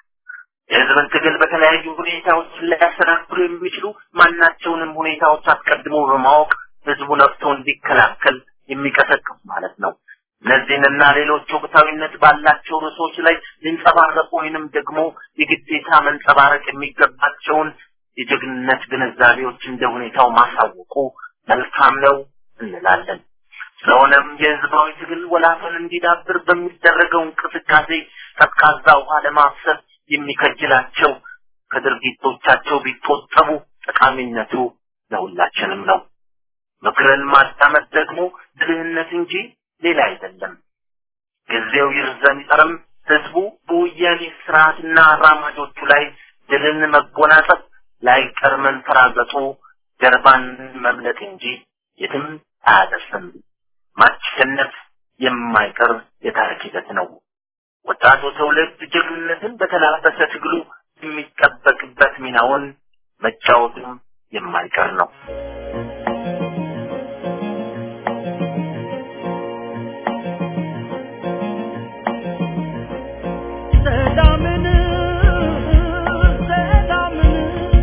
የህዝብን ትግል በተለያዩ ሁኔታዎች ሊያስተናግዱ የሚችሉ ማናቸውንም ሁኔታዎች አስቀድሞ በማወቅ ህዝቡ ነፍቶ እንዲከላከል የሚቀሰቅስ ማለት ነው። እነዚህንና ሌሎች ወቅታዊነት ባላቸው ርዕሶች ላይ ሊንጸባረቁ ወይንም ደግሞ የግዴታ መንጸባረቅ የሚገባቸውን የጀግንነት ግንዛቤዎች እንደ ሁኔታው ማሳወቁ መልካም ነው እንላለን። ስለሆነም የህዝባዊ ትግል ወላፈን እንዲዳብር በሚደረገው እንቅስቃሴ ቀዝቃዛ ውሃ ለማፍሰስ የሚከጅላቸው ከድርጊቶቻቸው ቢቆጠቡ ጠቃሚነቱ ለሁላችንም ነው። ምክርን ማዳመጥ ደግሞ ብልህነት እንጂ ሌላ አይደለም። ጊዜው ይርዘም ይጠርም ህዝቡ በወያኔ ስርዓትና አራማጆቹ ላይ ድልን መጎናጸፍ ላይቀር መንፈራገጡ ጀርባን መምለጥ እንጂ የትም አያደርስም። ማሸነፍ የማይቀር የታሪክ ሂደት ነው። ወጣቱ ትውልድ ጀግንነትን በተላበሰ ትግሉ የሚጠበቅበት ሚናውን መጫወቱም የማይቀር ነው። ሰላምን ሰላምን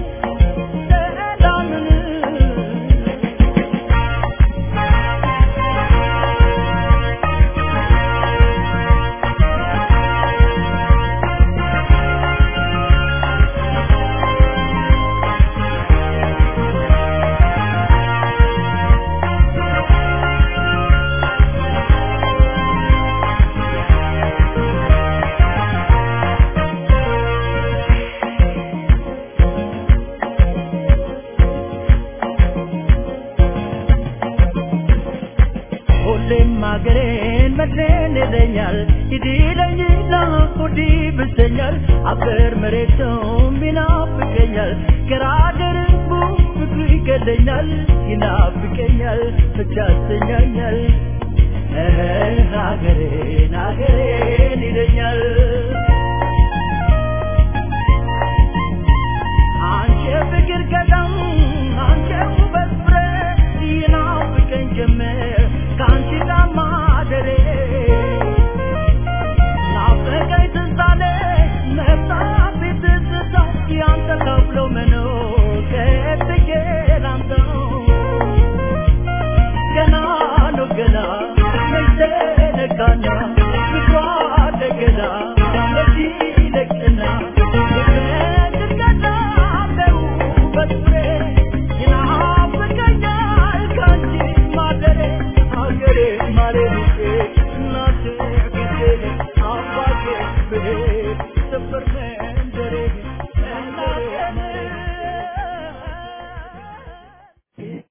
ሰላምን ሁሌም ሀገሬን መድሬን ይለኛል ይዲለኝና ሆዲ ብሰኛል አፈር መሬቱም ይናፍቀኛል ገራገርቡ ፍቅሩ ይገለኛል ይናፍቀኛል ብቻ ያሰኛኛል ሀገሬን ሀገሬን ይለኛል